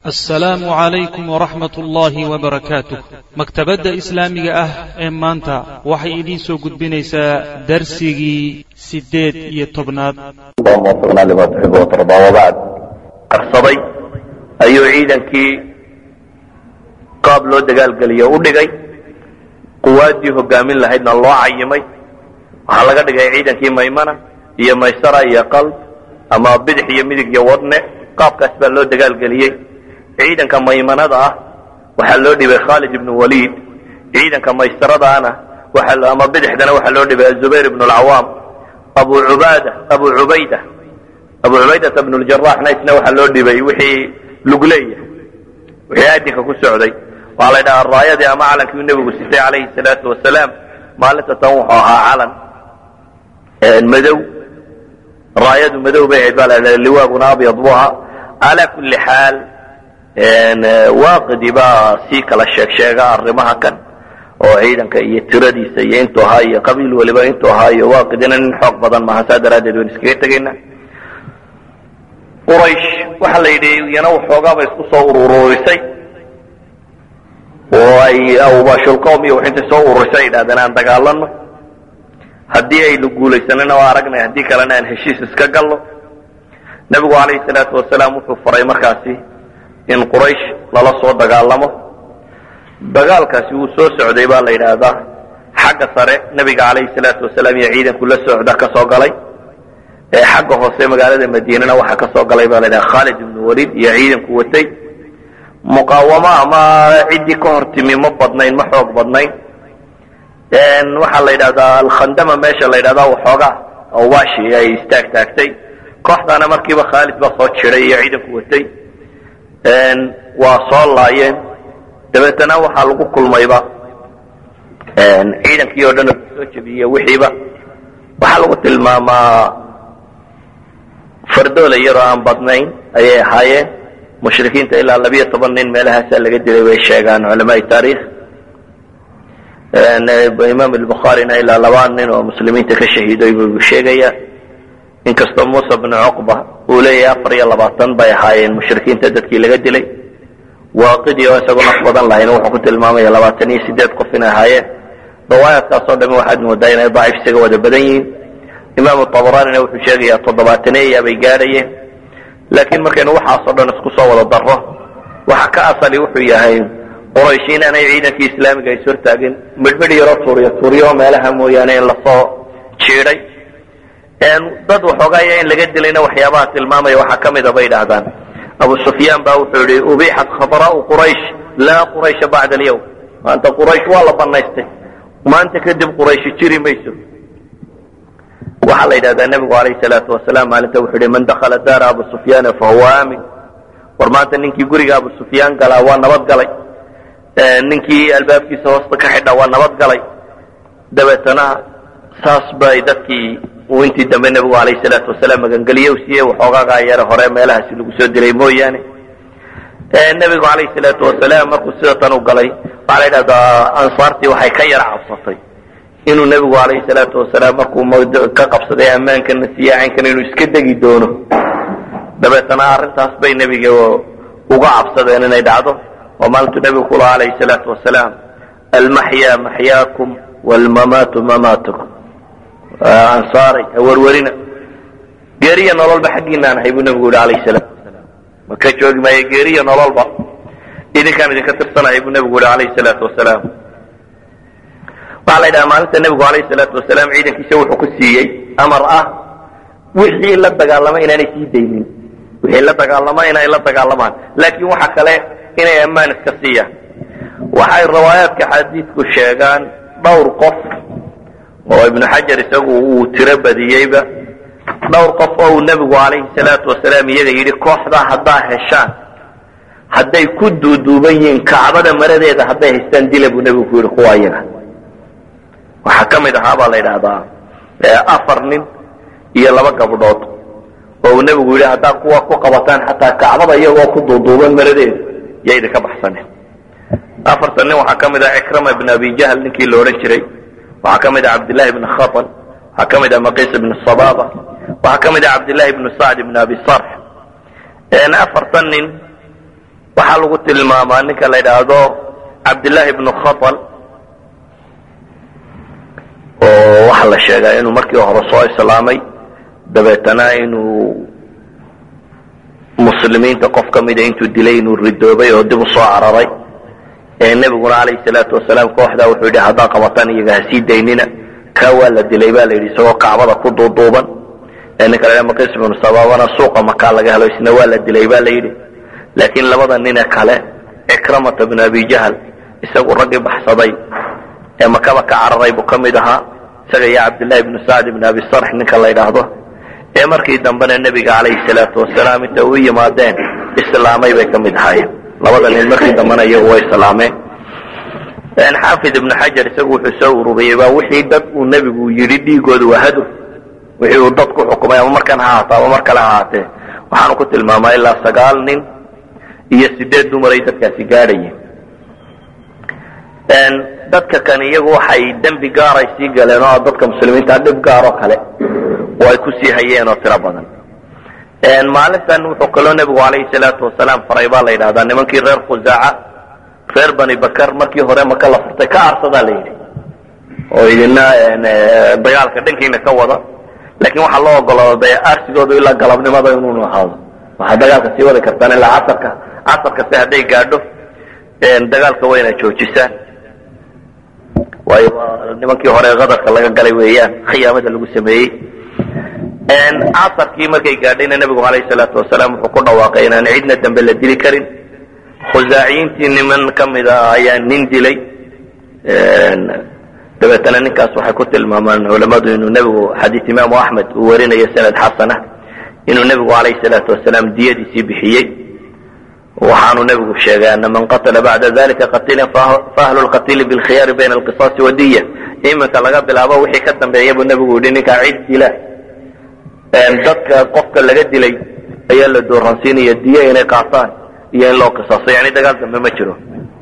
assalaamu calaykum waraxmat ullaahi wabarakaatuh maktabadda islaamiga ah ee maanta waxay idiin soo gudbinaysaa darsigii siddeed iyo tobnaad allahuma wafiqna lima tuxibu watardaa wabacd qarsaday ayuu ciidankii qaab loo dagaalgeliyo u dhigay quwaaddii hogaamin lahaydna loo cayimay waxaa laga dhigay ciidankii maymana iyo maysara iyo qalb ama bidix iyo midig iyo wadne qaabkaas baa loo dagaalgeliyey ciidanka maymanada ah waxaa loo dhibay khaalid ibnu waliid ciidanka maysaradaana ama bidixdana waxaa loo dhibay azubayr ibnu alcawaam abu ubaada abu cubayda abu cubaydata bnu ljaraxna isna waxaa loo dhibay wixii lugleeya wixii aadinka ku socday waxaa la ydhahaa raayadii ama calankii uu nebigu sitay calayhi salaatu wasalaam maalinta tan wuxuu ahaa calan madow raayadu madow bay ahayd baa la ydhaha liwaaguna abyad bu ahaa calaa kulli xaal waaqidi baa sii kala sheeg sheega arrimaha kan oo ciidanka iyo tiradiisa iyo intuu ahaa iyo qabiil waliba intuu ahaa iyo waaqidina nin xoog badan maaha saa daraaddeed waynu iskaga tegayna quraysh waxaa la yidhi iyana waxoogaaba isku soo urururisay oo ay awbashulqowm iyo waxintay soo ururisay ay yidhahdeen aan dagaalano haddii aynu guulaysanana waa aragnay haddii kalena aan heshiis iska gallo nebigu calayhi salaatu wasalaam wuxuu faray markaasi in quraysh lala soo dagaalamo dagaalkaasi wuu soo socday baa la yidhaahdaa xagga sare nebiga calayhi salaatu wasalaam iyo ciidanku la socda ka soo galay xagga hoose magaalada madiinana waxaa ka soo galay baa la yidhaha khaalid ibnu waliid iyo ciidanku watay muqaawamo ama ciddii ka hor timi ma badnayn ma xoog badnayn waxaa la yidhahdaa alkhandama meesha la yidhahdaa waxoogaa awbaashi ay istaag taagtay kooxdaana markiiba khaalid baa soo jiray iyo ciidanku watay waa soo laayeen dabeetana waxaa lagu kulmayba ciidankii oo dhan oo soo jebiye wixiiba waxaa lagu tilmaamaa fardoole yaroo aan badnayn ayay ahaayeen mushrikiinta ilaa labiyo toban nin meelahaasaa laga dilay bay sheegaan culamaai taarikh imaam albukhaarina ilaa laba nin oo muslimiinta ka shahiiday buu sheegaya inkastoo muusa bnu cuqba uu leeyahay afar iyo labaatan bay ahaayeen mushrikiinta dadkii laga dilay waaqidii oo isagoo naf badan lahayn wuxuu ku tilmaamaya labaatan iyo sideed qof inay ahaayeen riwaayaadkaasoo dhami waxaad moodaa inay daciif isaga wada badan yihiin imaamu abaraanina wuxuu sheegayaa toddobaatanaya bay gaadhayeen laakiin markaynu waxaasoo dhan isku soo wada darro waxa ka asali wuxuu yahay qoraysh inaanay ciidankii islaamiga is hortaagin midhmidh yaroo tuuriyo tuuriyo meelaha mooyaane in lasoo jiiday dad waxoogaaya in laga dilayna waxyaabaha tilmaamaya waxaa ka mida bay idhaahdaan abu sufyaan baa wuxuu yihi ubixat khadraau quraysh laa quraysha bacda alyawm maanta quraysh waa la banaystay maanta kadib qurayshi jiri mayso waxaa la yidhahdaa nebigu alayhi salaatu wasalaam maalinta wuxuu yihi man dakala daara abu sufyaana fahuwa aamin war maanta ninkii guriga abu sufyaan galaa waa nabad galay ninkii albaabkiisa hoosta ka xidha waa nabad galay dabeetana saas bay dadkii uu intii dambe nebigu alayh salaatu wasalaam magangeliye u siiyey waxoogaagaa yare hore meelahaasi lagu soo dilay mooyaane nebigu alayh salaatu wasalaam markuu sida tan u galay waxaa la yidhahdaa ansaartii waxay ka yara cabsatay inuu nebigu alayh salaatu wasalaam markuu ka qabsaday ammaankana siyaacinkan inuu iska degi doono dabeetana arrintaas bay nebiga uga cabsadeen inay dhacdo oo maalintuu nebigu ku laha alayh salaatu wasalaam almaxyaa maxyaakum waalmamaatu mamaatukum ansaaray hawarwarina geeriya nololba xaggiinaan ahay buu nebigu yihi alayh salaatu wasalaam maka joogi maayo geeriya nololba idinkaan idinka tirsanahay buu nebigu yihi alayh salaatu wasalaam waxaa la yidhaha maalinta nebigu alayh salaatu wasalaam ciidankiisa wuxuu ku siiyey amar ah wixii la dagaalama inaanay sii daynin wixii la dagaalama inay la dagaalamaan laakiin waxa kale inay ammaan iska siiyaan waxay riwaayaadka xadiidku sheegaan dhowr qof oo ibnu xajar isagu uu tiro badiyeyba dhowr qof oo uu nebigu calayhi salaatu wasalaam iyaga yidhi kooxdaa haddaa heshaan hadday ku duuduuban yihiin kacbada maradeeda hadday haystaan dila buu nebigu ku yidhi kuwa iyaga waxaa ka mid ahaa baa la yidhaahdaa afar nin iyo laba gabdhood oo uu nebigu yidhi haddaa kuwa ku qabataan xataa kacbada iyagoo ku duuduuban maradeeda yo idinka baxsaneen afartan nin waxaa ka mid ah cikrama ibn abi jahl ninkii la odhan jiray waxaa ka mid ah cabdillahi ibn khatan waxaa ka mid ah maqiis ibn sababa waxaa ka mid ah cabdillahi ibn sacd ibn abi sarx afartan nin waxaa lagu tilmaamaa ninka la yidhaahdo cabdillaahi ibnu khatal oo waxaa la sheegaa inuu markii hore soo islaamay dabeetana inuu muslimiinta qof ka mida intuu dilay inuu ridoobay oo dib u soo cararay nebiguna calayhi salaatu wasalaam kooxdaa wuxuu yidhi haddaan qabataan iyaga ha sii daynina kaa waa la dilay ba la yidhi isagoo kacbada ku duuduuban ninka la maqis ibnu sababana suuqa makaa laga helo isna waa la dilay ba la yidhi laakiin labada nine kale cikramata bnu abi jahl isagu raggii baxsaday ee makaba ka cararay buu ka mid ahaa isaga iyo cabdillahi ibnu sacd ibn abi sarx ninka la yidhaahdo ee markii dambena nebiga calayhi salaatu wasalaam inta u yimaadeen islaamay bay ka mid ahaayeen labada nin markii dambena iyagu way islaameen xaafid ibnu xajar isagu wuxuu soo ururiyey baa wixii dad uu nebigu yidhi dhiigooda waa hadur wixii uu dad ku xukumay ama markan ha haato ama mar kale ha haatee waxaanu ku tilmaamaa ilaa sagaal nin iyo sideed dumaray dadkaasi gaadhayeen dadka kan iyagu waxay dembi gaaray sii galeen oo dadka muslimiinta dhib gaaroo kale oo ay kusii hayeen oo tiro badan maalintan wuxuu kaloo nebigu calayhi salaatu wasalaam faray baa la yidhahdaa nimankii reer khusaaca reer bani bakar markii hore maka la furtay ka arsadaa la yidhi oo idina dagaalka dhankiina ka wada laakiin waxaa loo ogolaaday arsigoodu ilaa galabnimada inuunu ahaado waxaad dagaalka sii wadi kartaan ilaa casarka casarkase hadday gaadho dagaalka waa inaad joojisaan waayo nimankii hore qadarka laga galay weeyaan khiyaamada lagu sameeyey casarkii markay gaadhayna nebigu calayhi salaatu wasalaam wuxuu ku dhawaaqay inaan cidna dambe la dili karin khusaaciyiintii niman ka mida ayaa nin dilay dabeetana ninkaas waxay ku tilmaamaan culamadu inuu nebigu xadiis imaamu axmed uu warinayo sanad xasana inuu nebigu calayhi salaatu wasalaam diyadiisii bixiyey waxaanu nebigu sheegay ana man qatala bacda dalika qatilan faahlu lqatili bilkhiyaari bayna alqisaasi wadiya iminka laga bilaabo wixii ka dambeeya buu nebigu yidhi ninkaa cid dila dadka qofka laga dilay ayaa la dooransiinaya diya inay qaataan iyo in loo qisaaso yani dagaal dambe ma jiro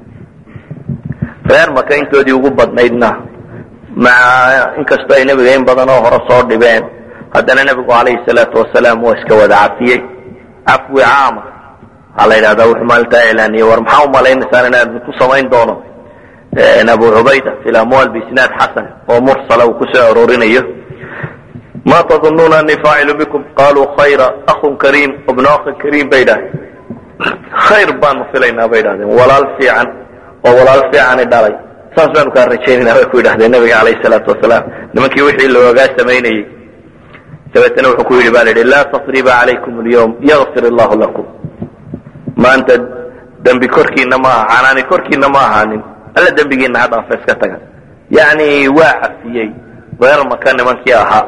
reer maka intoodii ugu badnaydna maca inkastoo ay nebiga in badan oo hore soo dhibeen haddana nebigu calayhi salaatu wasalaam waa iska wada cafiyey cafwi caama waxaa la yidhahdaa wuxuu maalintaa iclaaniyey war maxaa umalaynaysaan inaan idinku samayn doono abu cubayda fi lamwaal biisnaad xasan oo mursala uu kusoo aroorinayo ma tadunuuna anii faacilu bikum qaluu khayra ahun kariim ibnu akhin kariim bay idhahdeen khayr baanu filaynaa bay idhahdeen walaal fiican oo walaal fiicani dhalay saas baanu kaa rajaynayna bay ku yidhahdeen nabiga calayhi salaatu wasalaam nimankii wixii loogaa samaynayey dabeetana wuxuu ku yidhi ba la yidhi laa tasriba calaykum alyawm yakfir allahu lakum maanta dembi korkiina ma aha canaani korkiina ma ahaanin alla dembigiina ha dhaafa iska taga yacni waa cafiyey reer maka nimankii ahaa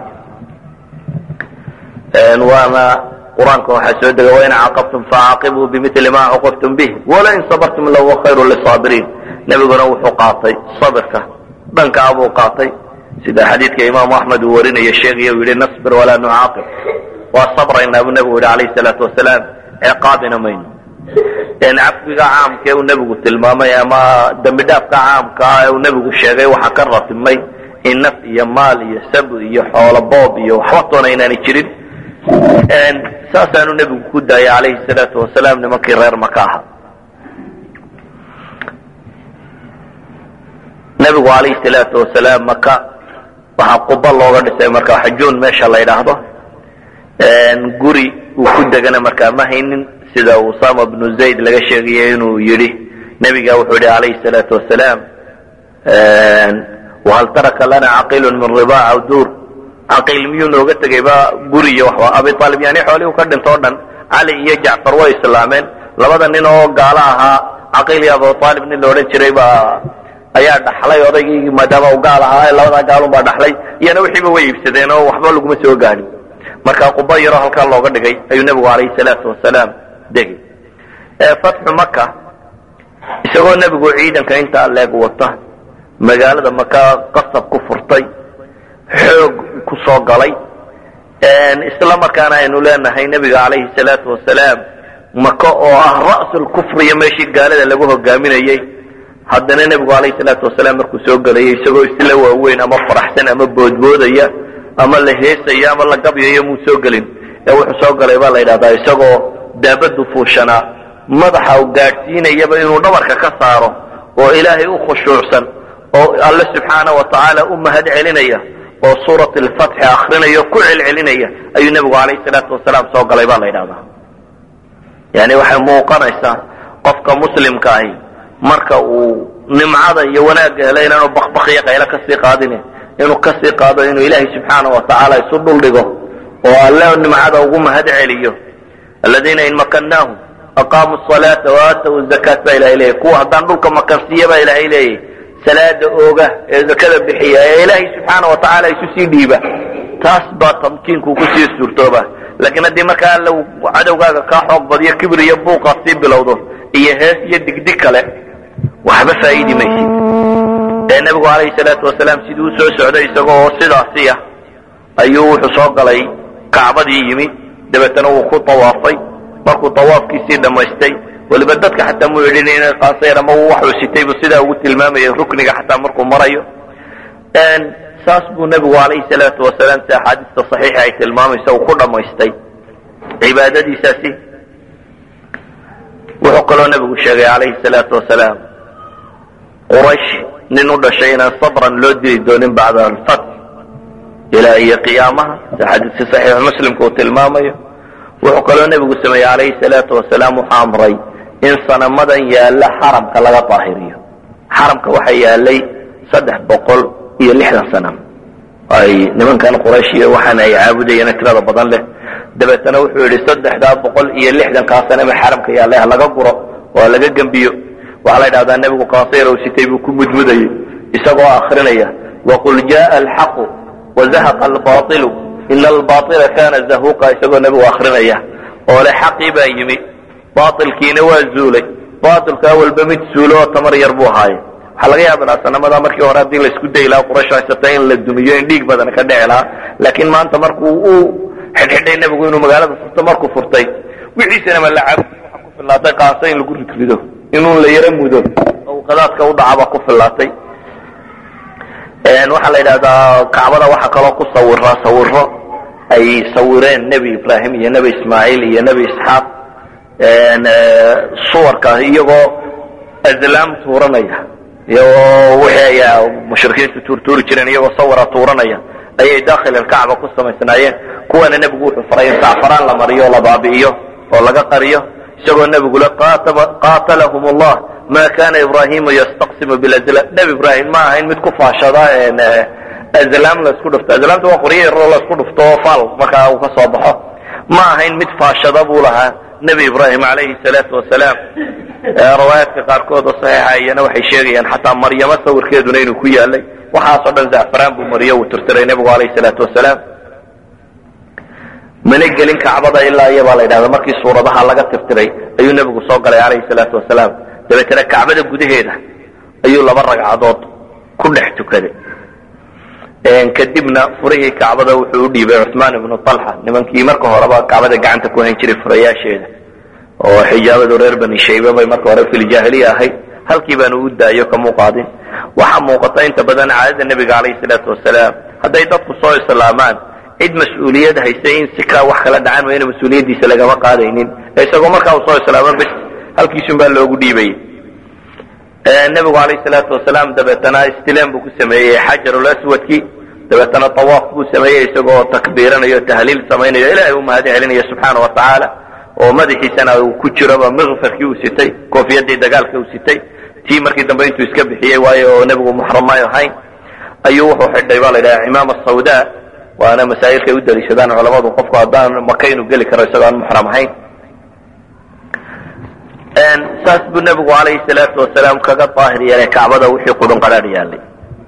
waana qur-aanka waxaa soo dega wain caqabtum facaaqibuu bimili ma caqabtum bih walain sabartum lahuwa khayru lisaabiriin nebiguna wuxuu qaatay sabirka dhankaa buu qaatay sida xadiidka imaamu axmed uu warinayo sheegaya uu yihi nasbir walaa nucaaqib waa sabraynaa buu nebigu yihi calayhi salaatu wasalaam ciqaabina mayno cafwiga caamka ee uu nebigu tilmaamay ama dembi dhaafka caamka ah ee uu nebigu sheegay waxaa ka ratimay in naf iyo maal iyo sab iyo xoolo boob iyo waxba toona inaanay jirin saasaanu nebigu ku daayay calayhi salaatu wasalaam nimankii reer maka aha nebigu calayhi salaatu wasalaam maka waxaa quba looga dhisay markaa xajuun meesha la yidhaahdo guri uu ku degana markaa ma haynin sida usama bnu zayd laga sheegayo inuu yidhi nebiga wuxuu yihi calayhi salaatu wasalaam wahal taraka lana caqiilun min ribaac aw duur caqiil miyuu nooga tegay ba guri iyo waxba abi aalib yani xoolihii u ka dhinto o dhan cali iyo jacfar way islaameen labada nin oo gaalo ahaa caqiil iyo abu aalib nin la odhan jiray baa ayaa dhaxlay odaygii maadaama u gaal ahaa labadaa gaalun baa dhaxlay iyana wixiiba way iibsadeen oo waxba laguma soo gaadhin marka quba yaroo halkaa looga dhigay ayuu nebigu calayhi salaatu wasalaam degay fatxu maka isagoo nebigu ciidanka intaa leeg wata magaalada maka qasab ku furtay xoog ku soo galay isla markaana aynu leenahay nebiga calayhi salaatu wasalaam maka oo ah ra'sul kufriya meeshii gaalada lagu hogaaminayey haddana nebigu calayhi salaatu wasalaam markuu soo gelayay isagoo isla waaweyn ama faraxsan ama boodboodaya ama la heesaya ama la gabyayo muu soo gelin ee wuxuu soo galay baa la yidhahdaa isagoo daabadu fuushanaa madaxa u gaadhsiinayaba inuu dhabarka ka saaro oo ilaahay u khushuucsan oo alle subxaana wa tacaala u mahad celinaya oo suurat alfatxi akrinaya o ku celcelinaya ayuu nebigu calayhi salaatu wasalaam soo galay baa la yidhahdaa yani waxay muuqanaysaa qofka muslimka ahi marka uu nimcada iyo wanaagga helo inaanu bakbakiyo qaylo kasii qaadine inuu kasii qaado inuu ilaahay subxaana wa tacaala isu dhuldhigo oo alle nimcada ugu mahad celiyo aladiina in makannaahum aqaamuu salaata waataw zakaat baa ilahay leeyahy kuwa haddaan dhulka makansiiya baa ilaahay leeyahy salaada ooga ee zakada bixiya ee ilaahay subxaana wa tacaala isu sii dhiiba taas baa tamkiinku kusii suurtooba laakiin haddii markaa alla cadowgaaga kaa xoog badiyo kibir iyo buuqaad sii bilowdo iyo hees iyo digdig kale waxba faa'iidi maysid ee nebigu calayhi salaatu wasalaam sidii u soo socday isagoo sidaasiya ayuu wuxuu soo galay kacbadii yimi dabeetana wuu ku tawaafay markuu tawaafkiisii dhammaystay weliba dadka xataa mu idhin inay qaasayr ama uu waxuu sitay buu sidaa ugu tilmaamayay rukniga xataa markuu marayo saas buu nebigu calayhi salaatu wasalaam si axaadiista saxiixa ay tilmaamaysa uu ku dhammaystay cibaadadiisaasi wuxuu kaloo nebigu sheegay calayhi salaatu wasalaam quraysh nin u dhashay inaan sabran loo dili doonin bacda alfatx ilaa iyo qiyaamaha si xadiiska saxiix muslimka uu tilmaamayo wuxuu kaloo nebigu sameeyey calayhi salaatu wasalaam wuxuu amray in sanamadan yaalla xaramka laga daahiriyo xaramka waxaa yaalay saddex boqol iyo lixdan sanam ay nimankan quraysh iyo waxaana ay caabudayeen tirada badan leh dabeetana wuxuu yidhi saddexdaa boqol iyo lixdankaa saname xaramka yaallay ha laga guro oo ha laga gembiyo waxaa la yidhahdaa nebigu kaasayr u sitay buu ku mudmudayey isagoo akrinaya waqul jaءa alxaqu wazahaqa albailu ina albaila kana zahuqa isagoo nebigu akrinaya oo le xaqii baa yimi bailkiina waa zuulay bailka awalba mid suulo oo tamar yar buu ahaaye waxaa laga yaaba lahaa sanamada markii hore haddii laisku dayi lahaa quraysh haysata in la dumiyo in dhiig badan ka dhici lahaa laakiin maanta markuu uu xidhxidhay nebigu inuu magaalada furto markuu furtay wixiisana ma la caabudi waxa ku fillaatay qaasa in lagu ridrido inuu la yaro mudo oo qadaadka u dhacaba ku fillaatay waxaa la yidhahdaa kacbada waxaa kaloo ku sawiraa sawiro ay sawireen nebi ibraahim iyo nebi ismaaciil iyo nebi isxaaq suwarka iyagoo azlaam tuuranaya iyagoo wixii ay mushrikiintu tuurtuuri jireen iyagoo sawira tuuranaya ayay dakhil alkacba ku samaysnaayeen kuwana nebigu wuxuu faray in sacfaraan la mariyo o la baabi'iyo oo laga qariyo isagoo nebigu le qaatalahum allah ma kana ibrahimu yastaqsimu bilazlam nebi ibraahim ma ahayn mid ku faashada azlaam laisku dhufto azlaamta waa qoryo yaroo laisku dhufto oo faal markaa uu ka soo baxo ma ahayn mid faashada buu lahaa nebi ibraahim calayhi salaatu wasalaam riwaayaadka qaarkood oo saxiixa iyana waxay sheegayaan xataa maryamo sawirkeeduna inuu ku yaalay waxaasoo dhan zacfaraan buu mariyo uu tirtiray nebigu calayhi salaatu wasalaam mana gelin kacbada ilaa iyo baa la yidhahda markii suuradaha laga tirtiray ayuu nebigu soo galay calayhi salaatu wasalaam dabeetana kacbada gudaheeda ayuu laba ragcadood ku dhex tukaday kadibna furihii kacbada wuxuu u dhiibay cuثmaan ibnu طalxa nimankii marka horeba kacbada gacanta ku hayn jiray furayaasheeda oo xijaabadu reer bani shayba bay marka hore filjaahiliya ahayd halkii baanu u daayo kamuu qaadin waxaa muuqata inta badan caadada nebiga calayhi salaatu wasalaam hadday dadku soo islaamaan cid mas-uuliyad haysay in si kaa wax kala dhacan wayna mas-uuliyaddiisa lagama qaadaynin isagoo markaa uu soo islaamo bes halkiisun baa loogu dhiibayay nebigu calayhi salaatu wasalaam dabeetana istilaam buu ku sameeyey xajarul aswadki dabeetana tawaaf buu sameeyey isagoo takbiiranayo tahliil samaynayo ilaahay u mahad celinaya subxaana wa tacaala oo madaxiisana uu ku jiroba mikfarkii uu sitay koofiyadii dagaalka uu sitay tii markii dambe intuu iska bixiyey waayo oo nebigu muxram maayo ahayn ayuu wuxuu xidhay baa la yidhaha cimaama sawda waana masaa'ilkay u daliishadaan culamadu qofku haddaan maka inuu geli karo isagoo aan muxram ahayn saas buu nebigu calayhi salaatu wasalaam kaga daahir yeelay kacbada wixii qudhun qadhaadh yaalay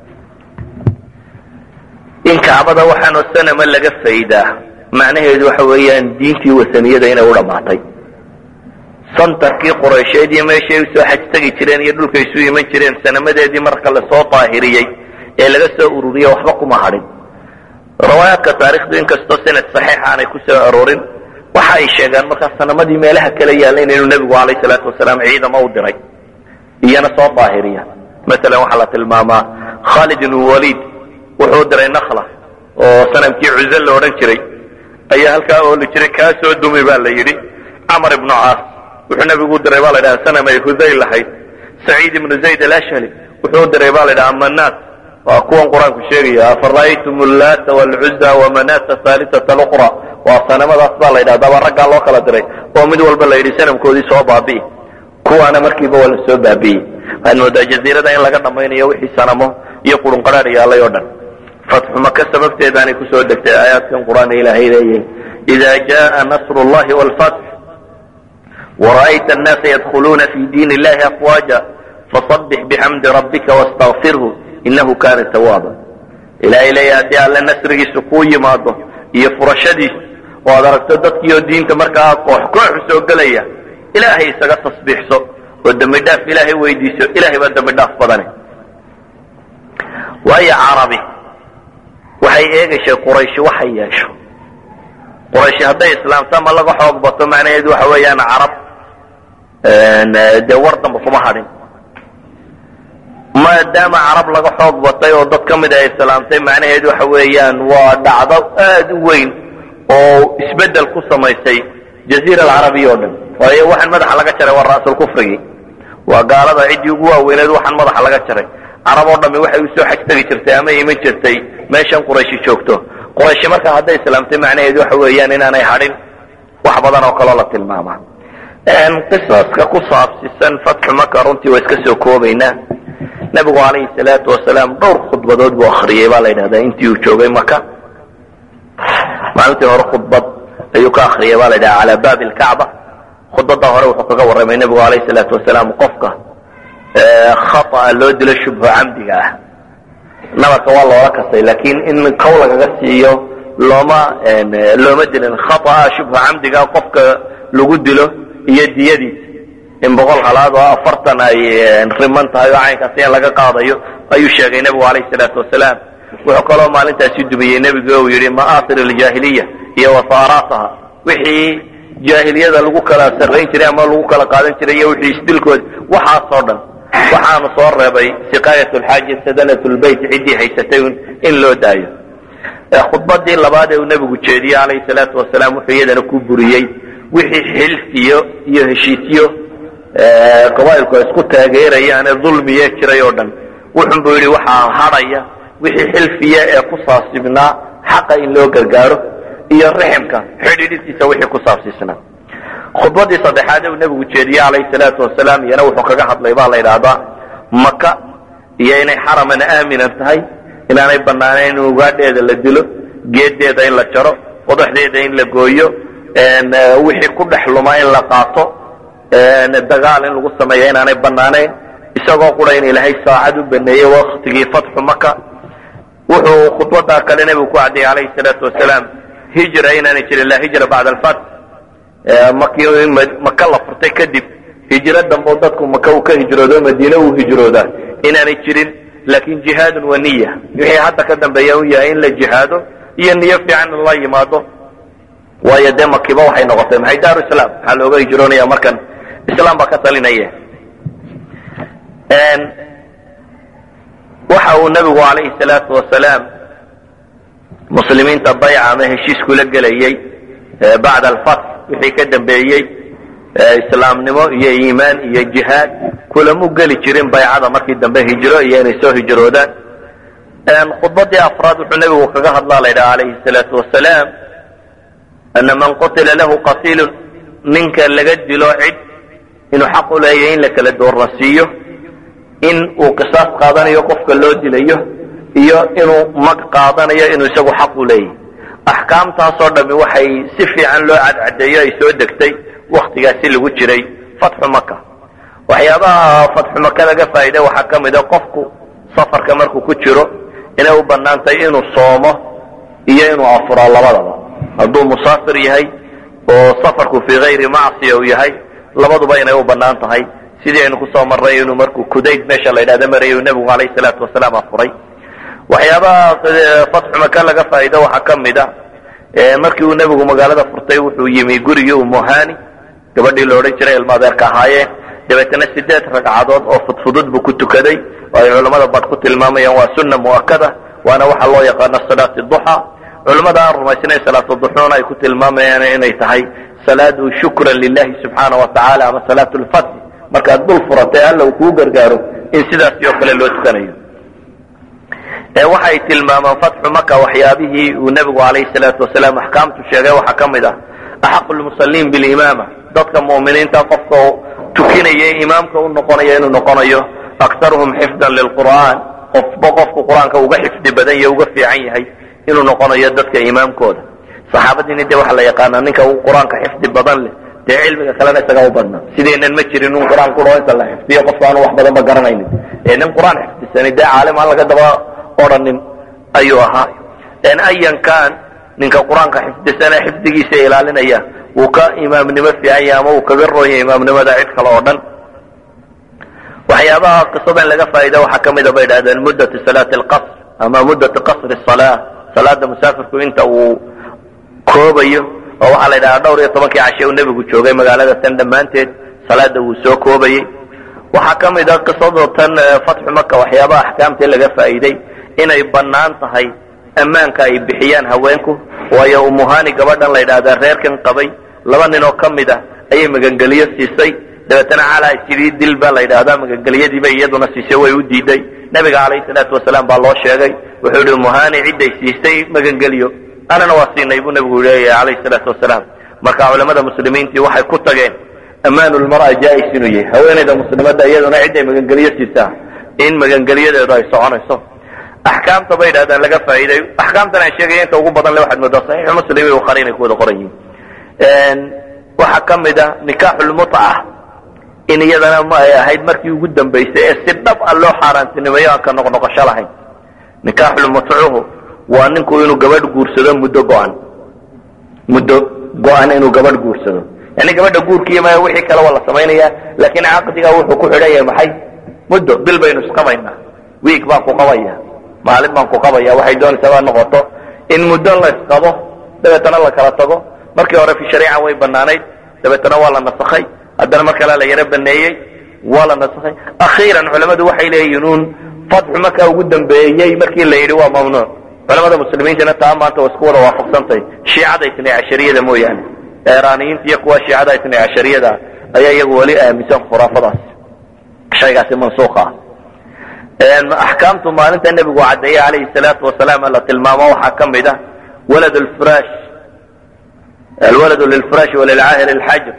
in kacbada waxaanoo sanama laga faydaa macnaheedu waxa weeyaan diintii wasaniyada inay u dhammaatay santarkii quraysheed iyo meeshay usoo xaj tegi jireen iyo dhulkay isu iman jireen sanamadeedii marka lasoo daahiriyey ee laga soo ururiyey waxba kuma hadhin riwaayaadka taarikhdu inkastoo sanad saxiix aanay ku soo aroorin waxa ay sheegaan markaa sanamadii meelaha kala yaallayn inuu nebigu calayh salaatu wasalaam ciidamo u diray iyana soo daahiriya masalan waxaa la tilmaamaa khaalid ibnu waliid wuxuu diray nakla oo sanamkii cuze la odhan jiray ayaa halkaa ooli jiray kaa soo dumi baa la yidhi camar ibnu caas wuxuu nebigu u diray baa la ydhaha sanam ay hudayl lahayd saciid ibnu zayd alashhali wuxuu u diray baa la ydhaha manaat waa kuwan qur-aanku sheegaya afara'aytum ullaata waalcuza wamanata haalisata luqra waa sanamadaas baa la yidhahdaa baa raggaa loo kala diray oo mid walba la yidhi sanamkoodii soo baabi'i kuwaana markiiba waa la soo baabi'iyey waxaad moodaa jaziirada in laga dhammaynayo wixii sanamo iyo qurunqadhaadh yaalay oo dhan fatxu maka sababteedaanay kusoo degtay aayaadkan qur-aan ilaahay leeyahay ida jaa nasru llahi wlfatx wara'ayta annaasa yadkhuluuna fi diin illahi afwaaja fasabbix bixamdi rabbika wastakfirhu inahu kaana tawaaba ilaahay leeyahay haddii alle nasrigiisu kuu yimaado iyo furashadiisu oo aad aragto dadkiioo diinta markaa koox kooxu soo gelaya ilaahay isaga tasbiixso oo dembi dhaaf ilaahay weydiiso ilahay baa dembi dhaaf badane waayo carabi waxay eegayshay qurayshi waxay yeesho qurayshi hadday islaamto ama laga xoog bato macnaheedu waxa weeyaan carab dee war damba kuma hadhin maadaama carab laga xoog batay oo dad ka mid a islaamtay macnaheedu waxa weeyaan waa dhacdo aad u weyn oo isbeddel ku samaysay jaziira alcarabiya oo dhan waayo waxaan madaxa laga jaray waa ra'sulkufrigii waa gaalada ciddii ugu waaweyneed waxaan madaxa laga jaray carab oo dhami waxay usoo xaj tegi jirtay ama iman jirtay meeshan qurayshi joogto qurayshi markaa hadday islaamtay macnaheedu waxa weeyaan inaanay hadhin wax badan oo kaloo la tilmaama qisaska ku saabsisan fatxu maka runtii waa iska soo koobaynaa nebigu calayhi salaatu wasalaam dhowr khudbadood buu akriyey baa la yidhahdaa intii uu joogay maka maalintii hore khudbad ayuu ka akriyay baa la yidhaha calaa baabi lkacba khudbadda hore wuxuu kaga warramay nebigu calayhi salaatu wasalaam qofka khata'a loo dilo shubho camdiga ah nabarka waa loola kasay laakiin in kow lagaga siiyo looma looma dilin khata'a shubho camdiga qofka lagu dilo iyo diyadiisa in boqol halaad oo afartan ay riman tahay oo caynkaasi in laga qaadayo ayuu sheegay nebigu calayhi salaatu wasalaam wuxuu kaloo maalintaasi dumiyey nebigu uu yidhi ma'aasir aljaahiliya iyo wasaaraataha wixii jaahiliyada lagu kala sarrayn jiray ama lagu kala qaadan jiray iyo wixii isdilkooda waxaasoo dhan waxaanu soo reebay siqaayat lxaaji sadanat lbayt ciddii haysatay in loo daayo khudbadii labaad ee uu nebigu jeediyey calayhi salaatu wasalaam wuxuu iyadana ku buriyey wixii xilfiyo iyo heshiisyo qabaa'ilku ay isku taageerayaan ee dulmiye jiray oo dhan wuxun buu yidhi waxaa hadhaya wixii xilfiya ee ku saabsibnaa xaqa in loo gargaaro iyo riximka xidhiidhisiisa wixii ku saabsiisnaa khudbadii saddexaad ee uu nebigu jeediyey calayhi salaatu wasalaam iyana wuxuu kaga hadlay baa la yidhaahdaa maka iyo inay xaraman aaminan tahay inaanay banaanayn in ugaadheeda la dilo geedeeda in la jaro qodaxdeeda in la gooyo wixii ku dhex luma in la qaato dagaal in lagu sameeyo inaanay banaanayn isagoo qura in ilaahay saacad u baneeyey waktigii fatxu maka wuxuu khudbada kale nebigu ku caddeeyey calayhi salaatu wasalaam hijra inaanay jirin laa hijra bacda alfatx markii maka la furtay kadib hijro dambe dadku maka uu ka hijroodo madiine uu hijroodaa inaanay jirin laakin jihaadun wa niya wixii hadda ka dambeeya u yahay in la jihaado iyo niyo fiican in la yimaado waayo dee makiba waxay noqotay maxay daaru islaam maxaa looga hijroonaya markan islaam baa ka talinaya waxa uu nabigu calayhi salaatu wasalaam muslimiinta bayca ama heshiis kula gelayey bacda alfatx wixii ka dambeeyey islaamnimo iyo iimaan iyo jihaad kulamu geli jirin baycada markii dambe hijro iyo inay soo hijroodaan khudbadii afraad wuxuu nebigu kaga hadlaa la yidhaha calayhi salaatu wasalaam ana man qutila lahu qatiilun ninka laga dilo cid inuu xaq u leeyahay in la kala doornasiiyo in uu qisaas qaadanayo qofka loo dilayo iyo inuu mag qaadanayo inuu isagu xaq u leeyahay axkaamtaasoo dhami waxay si fiican loo cadcadeeyo ay soo degtay waktigaasi lagu jiray fatxu maka waxyaabaha fatxu maka laga faa'iida waxaa ka mid a qofku safarka markuu ku jiro inay u banaantay inuu soomo iyo inuu afuro labadaba hadduu musaafir yahay oo safarku fii hayri macsiya uu yahay labaduba inay u banaan tahay sidii aynu kusoo marray inuu markuu kudayd meesha la yidhahda marayay uu nebigu calayhi salaatu wasalaam afuray waxyaabaha fatxu maka laga faa'iido waxaa ka mid a markii uu nebigu magaalada furtay wuxuu yimi gurigii umuhani gabadhii la odhan jiray ilma adeerka ahaayeen dabeetana sideed ragcadood oo fudfudud buu ku tukaday oo ay culammada bad ku tilmaamayaan waa sunna mu'akada waana waxa loo yaqaano salaati duxa culammada aan rumaysnayn salaatu duxuuna ay ku tilmaamayaan inay tahay salaadu shukran lilahi subxaana wa tacaala ama salaat lfatxi markaad dul furatay alla uu kuu gargaaro in sidaasi oo kale loo tukanayo waxay tilmaamaan fatxu maka waxyaabihii uu nebigu calayhi salaatu wasalaam axkaamtu sheegay waxaa ka mid ah axaqu lmusaliin bilimaama dadka mu'miniinta qofka tukinaya imaamka u noqonaya inuu noqonayo aktaruhum xifdan lilqur'aan qofba qofku qur-aanka uga xifdi badan yahe uga fiican yahay inuu noqonayo dadka imaamkooda saxaabadiina dee waxaa la yaqaanaa ninka uu qur-aanka xifdi badan leh dee cilmiga kalena isaga u badna sideenan ma jirin un qur-aan kudhao inta la xifdiyo qofka aanu wax badan ba garanaynin ee nin qur-aan xifdisani dee caalim aan laga daba odhanin ayuu ahaa ayan kan ninka qur-aanka xifdisane xifdigiisa ilaalinaya wuu ka imaamnimo fiican yahay ama uu kaga roonya imaamnimada cid kale oo dhan waxyaabaha qisadan laga faa'ida waxaa ka mida bay idhahdeen muddatu salaati alqasr ama muddatu qasri salaa salaada musaafirku inta uu koobayo oo waxaa la yidhahdaa dhowr iyo tobankii cashe uu nebigu joogay magaalada tan dhammaanteed salaada wuu soo koobayey waxaa ka mid a qisado tan fatxu maka waxyaabaha axkaamtii laga faa'iiday inay bannaan tahay ammaanka ay bixiyaan haweenku waayo umuhani gabadhan la yidhaahdaa reerkan qabay laba nin oo ka mid ah ayay magangeliyo siisay dabeetana calaa sidii dil baa la yidhaahdaa magangeliyadiiba iyaduna siisay way u diiday nebiga calayhi salaatu wasalaam baa loo sheegay wuxuu yihi umuhani cidday siisay magangeliyo anana waa siinay buu nebigu leeyahay calayhi salaatu wasalaam marka culamada muslimiintii waxay ku tageen ammaanu lmar'a jaa-is inuu yahay haweenayda muslimadda iyaduna cidday magangeliyo siisaa in magangeliyadeedu ay soconayso axkaamta bay yidhahdaan laga faa'iiday axkaamtan aan sheegaya inta ugu badan le waxaad moodaa saxiixu muslim iyo bukhaari inay ku wada qoran yihiin waxaa ka mid ah nikaaxulmutca in iyadana ma ay ahayd markii ugu dambaysay ee si dhab a loo xaaraantinimeeyo aan ka noqnoqosho lahayn nikaaxulmutcuhu waa ninku inuu gabadh guursado muddo go-an muddo go-an inuu gabadh guursado yani gabadha guurkiiy ma wixii kale waa la samaynaya laakiin caqdiga wuxuu ku xidhan yahay maxay muddo bil baynu isqabaynaa wiig baan ku qabaya maalin baan ku qabaya waxay doonaysaa baa noqoto in muddo la isqabo dabeetana la kala tago markii hore fi shariica way banaanayd dabeetana waa la nasakhay haddana mar kale la yaro baneeyey waa la nasakhay akhiiran culamadu waxay leeyihiin uun fatxu markaa ugu dambeeyey markii la yidhi waa mamnuuc culamada muslimiintana taa maanta waa isku wada waafaqsantahay shiicada itnay cashariyada mooyaane eraaniyiinta iyo kuwa shiicada itnay cashariyada ayaa iyagu weli aaminsan khuraafadaas shaygaasi mansuuqa ah axkaamtu maalinta nebigu caddeeyey calayhi salaatu wasalaam la tilmaamo waxaa ka mid ah walad lfirash alwaladu lilfirash walilcaahir alxajr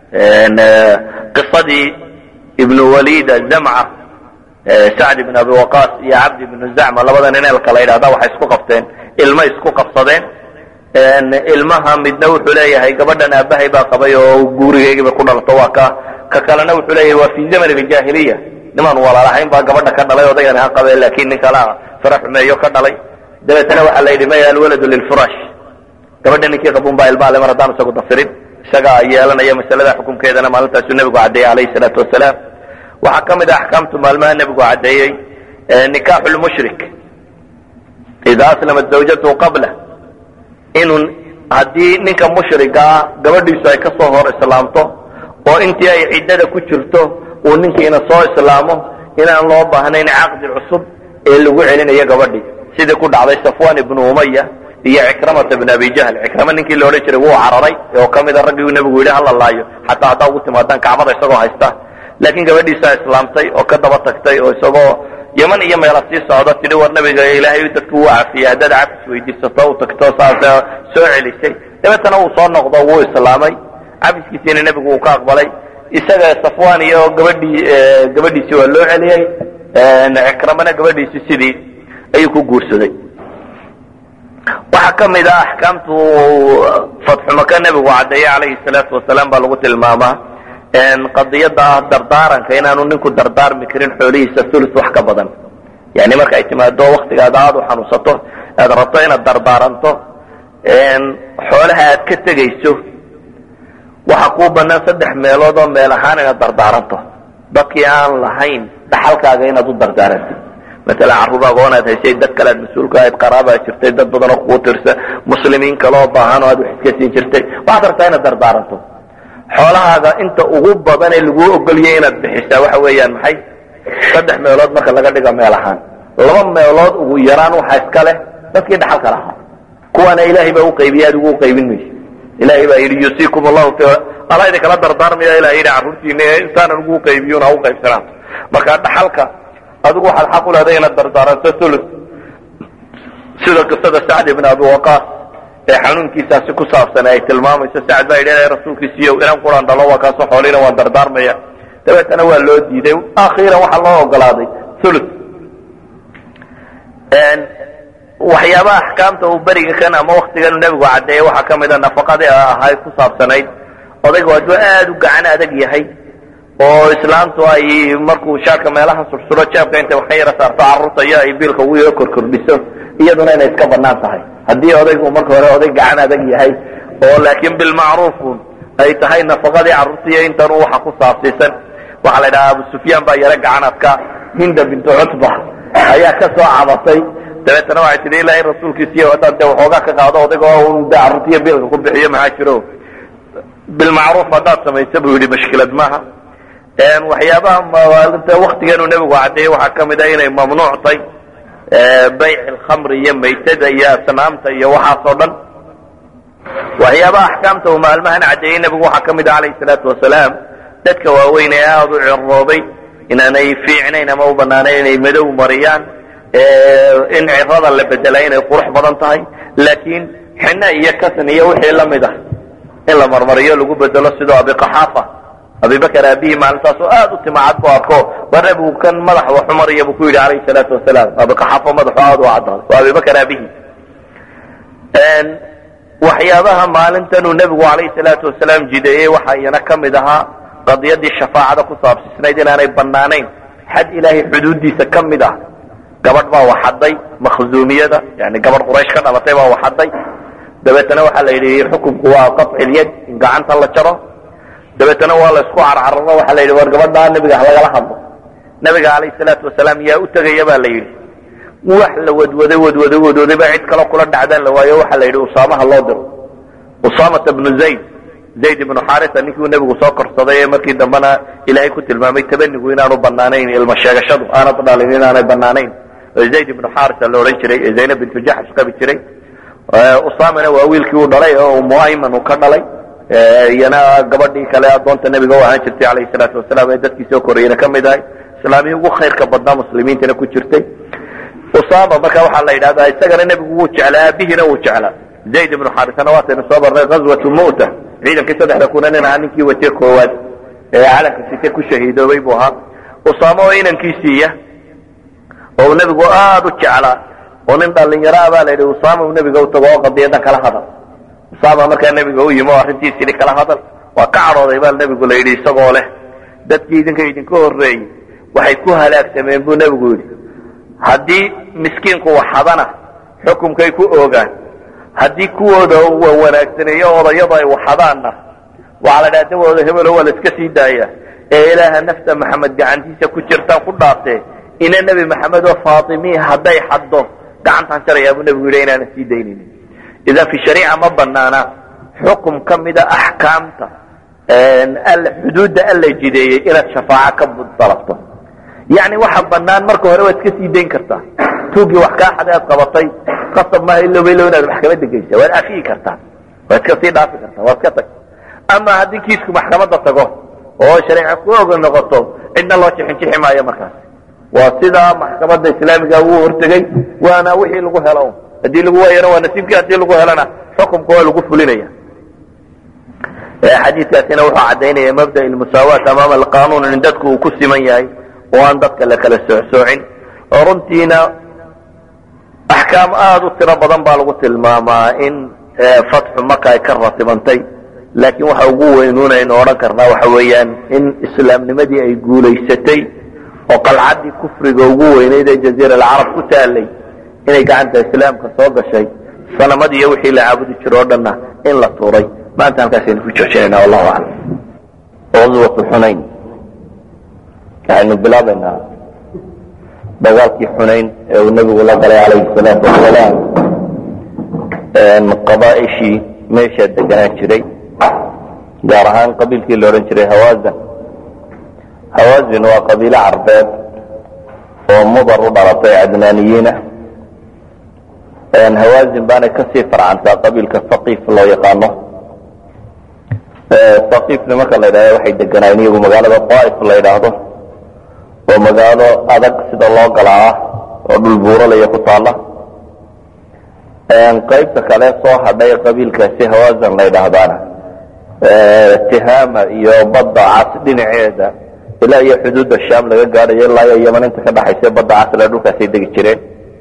qisadii ibnu walida zamca sacd ibn abi waqas iyo cabdi ibnu zacma labada nin eelka la yidhahda waxay isku qabteen ilmo isku qabsadeen ilmaha midna wuxuu leeyahay gabadhan aabahay baa qabay oo guurigeygiiba ku dhalato waa ka ka kalena wuxuu leeyahay waa fi zaman aljaahiliya nimaan walaalahayn baa gabadha ka dhalay odaygan ha qabe laakiin nin kalea fara xumeeyo ka dhalay dabeetana waxaa la yidhi maya alwaladu lilfirash gabadha ninkii qabun baa ilmaale mar haddaan isagu dafirin isagaa yeelanaya masalada xukunkeedana maalintaasuu nebigu caddeeyey calayhi salaatu wasalaam waxaa ka mid ah axkaamtu maalmaha nebigu caddeeyey nikaaxu lmushrik ida aslamat zawjatu qabla inuu haddii ninka mushrigaa gabadhiisu ay kasoo hor islaamto oo intii ay ciddada ku jirto uu ninkiina soo islaamo inaan loo baahnayn caqdi cusub ee lagu celinayo gabadhii sidii ku dhacday safwan ibnu umaya iyo cikramata bn abi jahl cikrama ninkii la odhan jiray wuu cararay oo ka mida raggii uu nebigu yidhi hala laayo xataa haddaa ugu timaadaan kacbada isagoo haysta laakiin gabadhiisaa islaamtay oo ka daba tagtay oo isagoo yaman iyo meela sii socda tidhi war nabiga ilaahay dadku wuu cafiyey haddaad cafis weydiisato u tagto saas soo celisay dabeetana uu soo noqdo wuu islaamay cafiskiisiina nebigu uu ka aqbalay isaga safwan iyo gabadhii gabadhiisii waa loo celiyey cikramana gabadhiisii sidii ayuu ku guursaday waxaa ka mid ah axkaamtu fatxumaka nebigu caddeeye calayhi salaatu wasalaam baa lagu tilmaamaa qadiyada ah dardaaranka inaanu ninku dardaarmi karin xoolihiisa ulus wax ka badan yani marka ay timaado waktigaada aada u xanuunsato aad rabto inaad dardaaranto xoolaha aad ka tegayso waxa kuu banaan saddex meelood oo meel ahaan inaad dardaaranto dadkii aan lahayn dhaxalkaaga inaad u dardaarantid maala carruur agoonaad haysay dad kale aad mas-uulka ahayd qaraabaa jirtay dad badan oo kugu tirsa muslimiin kaleoo baahan oo aad wax iska siin jirtay waxaad rabtaa inaad dardaaranto xoolahaaga inta ugu badan ee laguu ogoliyay inaad bixisaa waxa weeyaan maxay saddex meelood marka laga dhigo meel ahaan laba meelood ugu yaraan waxaa iska leh dadkii dhaxalka lahaa kuwaana ilaahay baa uqaybiyay adigu uqaybin mayso ilahay baa yidhi yusiikum allahu fi ala idinkala dardaarmaya ilahay yidhi carruurtiina insaanan ugu qaybiyun ha u qaybsanaato marka dhaxalka adigu waxaad xaq u leeday inaad dardaaranto ulus sida qisada sacd ibn abi waqaas ee xanuunkiisaasi ku saabsan ay tilmaamayso sacd baa yidhi rasuulkiisiiyo inaan quraan dhalo waa kaasoo xoolina waan dardaarmaya dabeetana waa loo diiday akhiiran waxaa loo ogolaaday ulus waxyaabaha axkaamta uu beriga kan ama waktigan nebigu caddeeyey waxaa ka mida nafaqadii ahay ku saabsanayd odaygu hadduu aad u gacan adag yahay oo islaamtu ay markuu shaarka meelaha sursuro jeebka intay wax ka yara saarto carruurta iyo ay biilka ugu yaro korkordhiso iyaduna inay iska banaan tahay haddii odaygu marka hore oday gacan adag yahay oo laakiin bilmacruufun ay tahay nafaqadii carruurtaiyo intan waxa ku saabsiisan waxaa la yidhaha abu sufyaan baa yaro gacan adka hinda bintu cutba ayaa ka soo cabatay dabeetana waxay tihi ilaahay rasuulkiisiiyo haddaan dee waxoogaa ka qaado odayga un de carruurtiiyo biilka ku bixiyo maxaa jiro bilmacruuf haddaad samaysa buu yidhi mashkilad maaha waxyaabaha waktigeenu nebigu caddeeyey waxaa ka mid a inay mamnuuctay bayc alkhamri iyo maytada iyo asnaamta iyo waxaas oo dhan waxyaabaha axkaamta uu maalmahan caddeeyey nebigu waxaa ka mid a calayhi salaatu wasalaam dadka waaweyn ee aada u ciroobay inaanay fiicnayn ama u banaanayn inay madow mariyaan in cirada la bedelaa inay qurux badan tahay laakiin xina iyo kasan iyo wixii lamid ah in la marmariyo lagu bedelo sidoo abiqaxaafa abibakar aabihii maalintaasoo aad u timacad bu arko war nebigu kan madax waxu maraya buu ku yidhi calayhi salaatu wasalaam abiqaxaafo madaxu aad u cadaaday waa abibakar aabihii waxyaabaha maalintanuu nebigu calayhi salaatu wasalaam jideeyey waxaa iyana ka mid ahaa qadiyadii shafaacada ku saabsisnayd inaanay banaanayn xad ilaahay xuduuddiisa ka mid ah gabadh baa waxaday makhzuumiyada yani gabadh quraysh ka dhalatay baa waxaday dabeetana waxaa la yidhi xukunku waa qaطcilyad in gacanta la jaro dabeetana waa la isku carcararo waxaa la yidhi war gabadhaa nebiga ha lagala hadlo nebiga calayhi salaatu wasalaam yaa u tegaya ba la yidhi wax la wadwaday wadwaday wadwaday baa cid kaloo kula dhacdaan la waayo waxaa la yidhi usaamaha loo diro usaamata bnu zayd zayd ibnu xarisa ninkii uu nebigu soo korsaday ee markii dambena ilaahay ku tilmaamay tabanigu inaanu banaanayn ilmo sheegashadu aanad dhalin inaanay banaanayn zayd ibnu xarisa la odhan jiray ee zaynab bintu jaxsh qabi jiray usamana waa wiilkii uu dhalay oo umu ayman uu ka dhalay iyana gabadhii kale adoonta nebiga u ahaan jirtay calayhi salaatu wasalaam ee dadkii soo korayena ka mid ahay islaamihii ugu khayrka badnaa muslimiintana ku jirtay usama marka waxaa la yidhahdaa isagana nebigu wuu jeclaa aabihiina wuu jeclaa zayd ibnu xarisana waataynu soo barnay ghazwatu mu'ta ciidankii saddexda kuna nin ahaa ninkii wate koowaad ee calanka site ku shahiidoobay buu ahaa usaamo oo inankiisiiya oo uu nebigu aada u jeclaa oo nin dhalinyaro ah baa la yidhi usama uu nebiga u tago oo qadiyadan kala hadal usama markaa nebiga u yimi oo arrintiisii kala hadal waa ka cadhooday baa nebigu la yidhi isagoo leh dadkii idinka idinka horreeyey waxay ku halaagsameen buu nebigu yidhi haddii miskiinku waxadana xukumkay ku oogaan haddii kuwooda wanaagsaneeyo odayadu ay waxadaanna waxaa la dhaha dawooda hebelo waa la iska sii daaya ee ilaaha nafta maxamed gacantiisa ku jirtaan ku dhaartee ina nebi maxamed oo faatimi hadday xaddo gacantaan jarayaa buu nebigu yidhi inaanan sii daynaynin idan fi shariica ma banaana xukum ka mida axkaamta xuduudda alla jideeyey inaad shafaaco ka dalabto yani waxa banaan marka hore waad iska sii dayn kartaa tuugii wax kaa xaday aad qabatay qasab maaha iloba ilow inaad maxkamadda geysa waad afiyi kartaa waad iska sii dhaafi kartaa waad ka tag ama haddii kiisku maxkamadda tago oo shareeca ku oga noqoto cidna loo jixinjixi maayo markaas waa sidaa maxkamadda islaamiga uu hortegey waana wixii lagu helo haddii lagu waayana waa nasiibkii haddii lagu helana xukumka waa lagu fulinaya xadiidkaasina wuxuu caddaynaya mabda musaawaat amaama alqanuun in dadku uu ku siman yahay oo aan dadka la kala soocsoocin oo runtiina axkaam aada u tiro badan baa lagu tilmaamaa in fatxu maka ay ka ratibantay laakiin waxa ugu weynuun aynu odhan karnaa waxa weeyaan in islaamnimadii ay guulaysatay oo qalcaddii kufriga ugu weynayd ee jaziira alcarab ku taalay inay gacanta islaamka soo gashay sanamad iyo wixii la caabudi jiro o dhanna in la tuuray maanta halkaasaynu ku joojinayna wallahu aclam qaswatu xunayn waxaynu bilaabaynaa dagaalkii xunayn ee uu nebigu la galay calayhi salaatu wasalaam qabaaishii meeshaa deganaan jiray gaar ahaan qabiilkii la odhan jiray hawazan hawazin waa qabiilo carbeed oo mudar u dhalatay cadnaaniyiina hawazin baanay kasii farcantaa qabiilka faqiif loo yaqaano saqiif nimanka la yidhahdo waxay deganaayeen iyagu magaalada daaif la yidhaahdo oo magaalo adag sida loo galaa ah oo dhul buuralaya ku taala qaybta kale soo hadhay qabiilkaasi hawazan la yidhaahdaana tihaama iyo badda cas dhinaceeda ilaa iyo xuduudda sham laga gaadhayo ilaa iyo yaman inta ka dhaxaysa badda casle dhulkaasay degi jireen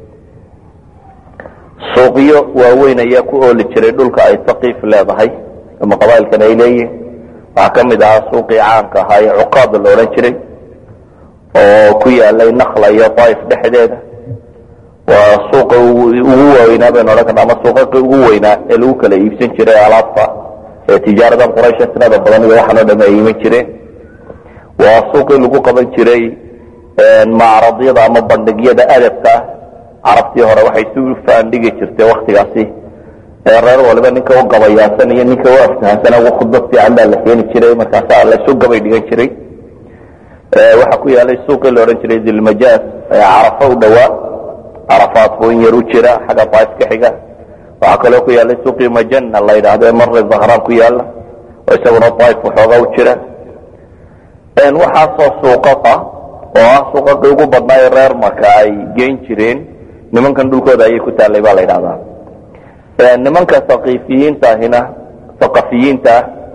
suuqyo waaweyn ayaa ku ooli jiray dhulka ay saqiif leedahay ama qabailkan ay leeyihin waxaa ka mid ahaa suuqii caanka ahaa ee cuqaada la odhan jiray oo ku yaalay nakla iyo daaif dhexdeeda waa suuqa ugu waaweynaa baynu odhan karna ama suuqaqii ugu weynaa ee lagu kala iibsan jiray alaabta ee tijaaradan quraysha tirada badan iyo waxaan o dham ay iman jireen waa suuqii lagu qaban jiray macradyada ama bandhigyada adabka ah carabtii hore waxay isu faandhigi jirtay waktigaasi reer waliba ninka u gabayaasan iyo ninka u aftahansan ugu khudbad fiican baa la keeni jiray markaasa laysu gabay dhigan jiray waxaa ku yaalay suuqii la odhan jiray dilmajaas ee carafo u dhowaa carafaad buu in yar u jira xagga daaif ka xiga waxaa kaloo ku yaalay suuqii majana la yidhaahdo ee marre zahraan ku yaala oo isaguna daaif waxooga u jira waxaasoo suuqaqa oo ah suuqaqii ugu badnaa ee reer marka ay geyn jireen nimankan dhulkooda ayay ku taallay baa la yidhahdaa nimanka saqiifiyiinta ahina saqafiyiinta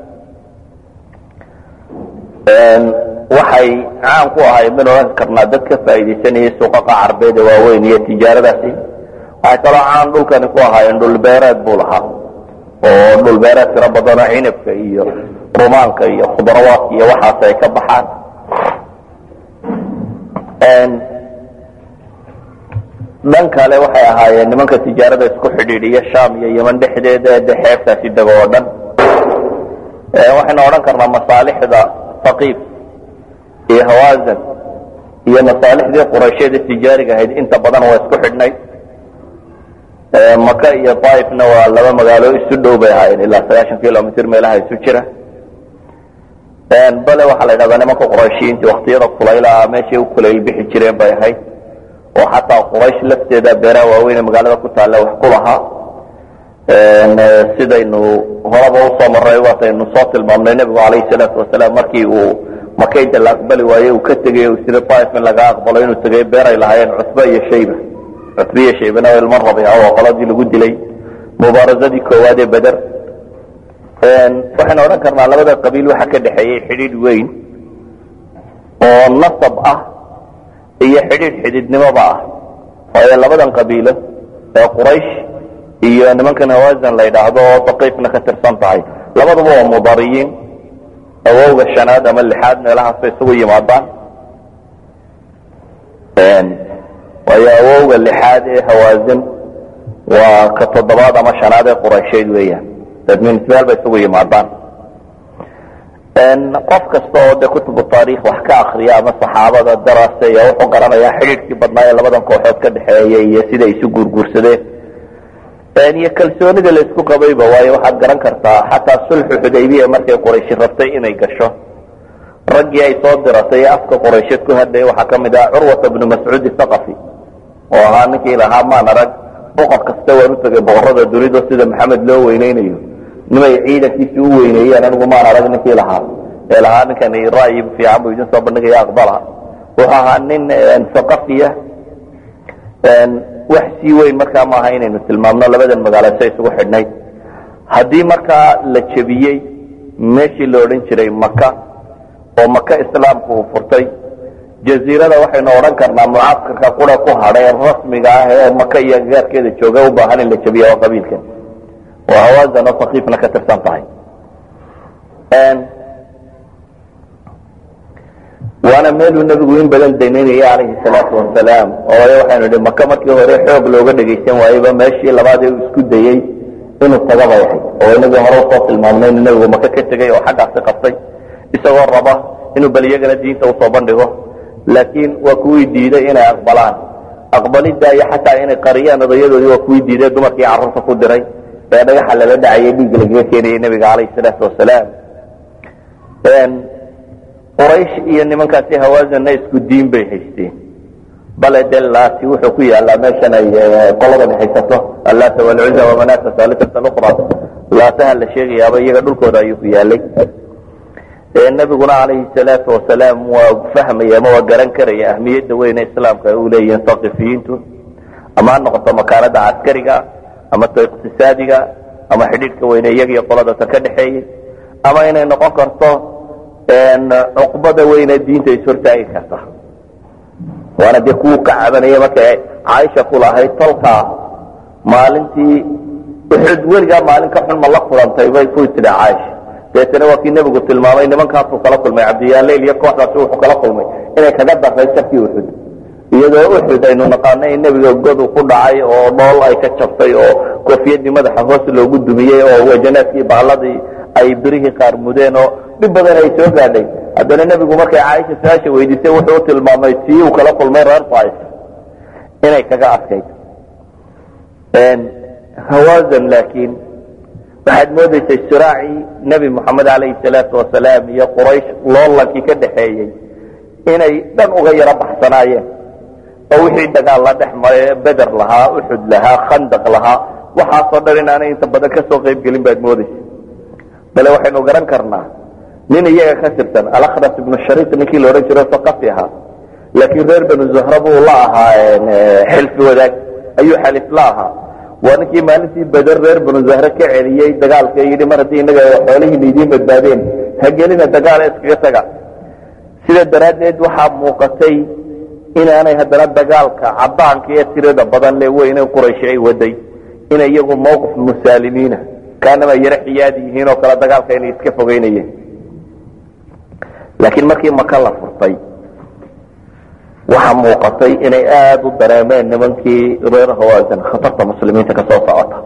ah waxay caan ku ahay min odhan karnaa dad ka faa'iidaysanayay suuqaqa carbeed ee waaweyn iyo tijaaradaasi waxay kaloo caan dhulkani ku ahaayeen dhulbeereed buu lahaa oo dhulbeereed tiro badanoo cinabka iyo rumaanka iyo khudrawaadka iyo waxaas ay ka baxaan dhan kale waxay ahaayeen nimanka tijaarada isku xidhiidhiya sham iyo yeman dhexdeeda de xeebtaasi dego oo dhan waxaynu odhan karnaa masaalixda saqiif iyo hawazan iyo masaalixdii qurayshyada tijaariga ahayd inta badan waa isku xidhnay maka iyo daaifna waa laba magaalo isu dhow bay ahaayeen ilaa sagaashan kilomitr meelaha isu jira bale waxaa la yidhahdaa nimanka qurayshiyiintii waktiyada kulaylaha meeshay u kulayl bixi jireen bay ahayd oo xataa quraysh lafteeda beeraha waaweyn ee magaalada ku taalla wax ku lahaa sidaynu horaba usoo maray waataynu soo tilmaamnay nebigu calayhi salaatu wasalaam markii uu makaynta la aqbali waaye uu ka tegay u sida daaif in laga aqbalo inuu tegay beeray lahaayeen cutbe iyo shayba cutbe iyo shaybana waa ilmo rabiica oo qoladii lagu dilay mubaarasadii koowaad ee beder waxaynu odhan karnaa labada qabiil waxaa ka dhexeeyey xidhiidh weyn oo nasab ah iyo xidhiidh xididnimoba ah waayo labadan qabiilo ee quraysh iyo nimankan hawazan la yidhaahdo oo saqiifna ka tirsan tahay labaduba waa mudariyiin awowga shanaad ama lixaad meelahaas bay isugu yimaadaan waayo awowga lixaad ee hawazin waa ka toddobaad ama shanaad ee quraysheed weeyaan dadminismeel bay isugu yimaadaan qof kasta oo de kutubu taarikh wax ka akriya ama saxaabada daraaseya wuxuu garanayaa xidhiidhkii badnaa ee labadan kooxood ka dhexeeya iyo siday isu guurguursadeen iyo kalsoonida la isku qabayba waayo waxaad garan kartaa xataa sulxu xudaybiya markay qurayshi rabtay inay gasho raggii ay soo diratay ee afka quraysheed ku hadlaya waxaa ka mid ah curwata bnu mascuud thaqafi oo ahaa ninkii lahaa maan arag boqor kasta waan u tegay boqorada dunido sida maxamed loo weyneynayo nimay ciidankiisi u weyneeyeen anigu maan arag ninkii lahaa ee lahaa ninkani ra'yi fiican buu idin soo bandhigaya aqbala wuxuu ahaa nin saqafiya wax sii weyn markaa maaha inaynu tilmaamno labadan magaalo say isugu xidhnayd haddii markaa la jebiyey meeshii la odhan jiray maka oo maka islaamku uu furtay jaziirada waxaynu odhan karnaa mucaskarka qura ku hadhay rasmiga ah ee maka iyo agagaarkeeda jooga u baahan in la jebiya oo qabiilkan oo hawaasan oo sakiifna ka tirsan tahay waana meeluu nebigu in badan danaynayay calayhi salaatu wasalaam oo waxaynu idhi maka markii hore xoog looga dhegaysan waayeyba meeshii labaad ee uu isku dayey inuu taga bay ahayd oo inagii hore usoo tilmaamnay inuu nebigu maka ka tegay oo xaggaasi qabtay isagoo raba inuu bal iyagana diinta usoo bandhigo laakiin waa kuwii diiday inay aqbalaan aqbalidda iyo xataa inay qariyaan odayadoodii waa kuwii diiday dumarkii carruurta ku diray ee dhagaxa lala dhacayay dhiigga lagaga keenayay nebiga calayhi salaatu wasalaam quraysh iyo nimankaasi hawaazanna isku diin bay haysteen bale de laati wuxuu ku yaalaa meeshan ay qolada dhexaysato allaata walcuza wamanaata saalisata luqra laataha la sheegayaaba iyaga dhulkooda ayuu ku yaalay nebiguna calayhi salaatu wasalaam waa fahmaya ama waa garan karaya ahmiyadda weyne islaamka ay u leeyihiin saqifiyiintu ama ha noqoto makaanada caskariga ama to iqtisaadiga ama xidhiidhka weyne iyagiyo qoladatan ka dhexeeyey ama inay noqon karto cuqbada weyne diinta ishortaagi karta waana dee kuwu ka cabanaya markay caaisha ku lahayd tolkaa maalintii uxud weligaa maalin ka xun ma la kulantay bay ku tidhi caaisha deetana waa kii nebigu tilmaamay nimankaasuu kala kulmay cabdiyaaleyl iyo kooxdaasi wuxuu kala kulmay inay kaga daray sarkii uxud iyadoo uxud aynu naqaano in nebiga godu ku dhacay oo dhool ay ka jabtay oo koofiyadii madaxa hoos loogu dumiyey oo wajanaadkii baaladii ay birihii qaar mudeen oo dhib badan ay soo gaadhay haddana nebigu markay caaisha su-aasha weydiisay wuxuu u tilmaamay tii uu kala kulmay reer fais inay kaga adkayd hawazan laakiin waxaad moodaysay siraacii nebi moxamed calayhi salaatu wasalaam iyo quraysh loolankii ka dhaxeeyey inay dhan uga yaro baxsanaayeen oo wixii dagaal la dhex maray beder lahaa uxud lahaa khandaq lahaa waxaasoo dhan inaanay inta badan ka soo qayb gelin baad moodaysa bale waxaynu garan karnaa nin iyaga ka tirsan alakras ibnu shariik ninkii la odhan jiro saqafi ahaa laakiin reer banu zuhra buu la ahaa xilfi wadaag ayuu xalif la ahaa waa ninkii maalintii beder reer banu zahre ka celiyey dagaalka yidhi mar haddii inaga xoolihiina idiin badbaadeen hagelina dagaala iskaga taga sida daraaddeed waxaa muuqatay inaanay haddana dagaalka cadaanka ee tirada badan le weyne qurayshi ay waday inay iyagu mawqif musaalimiina kaanama yaro xiyaadi yihiin oo kale dagaalka inay iska fogeynayeen laakiin markii maka la furtay waxaa muuqatay inay aada u dareemeen nimankii reer hawaasan khatarta muslimiinta ka soo socota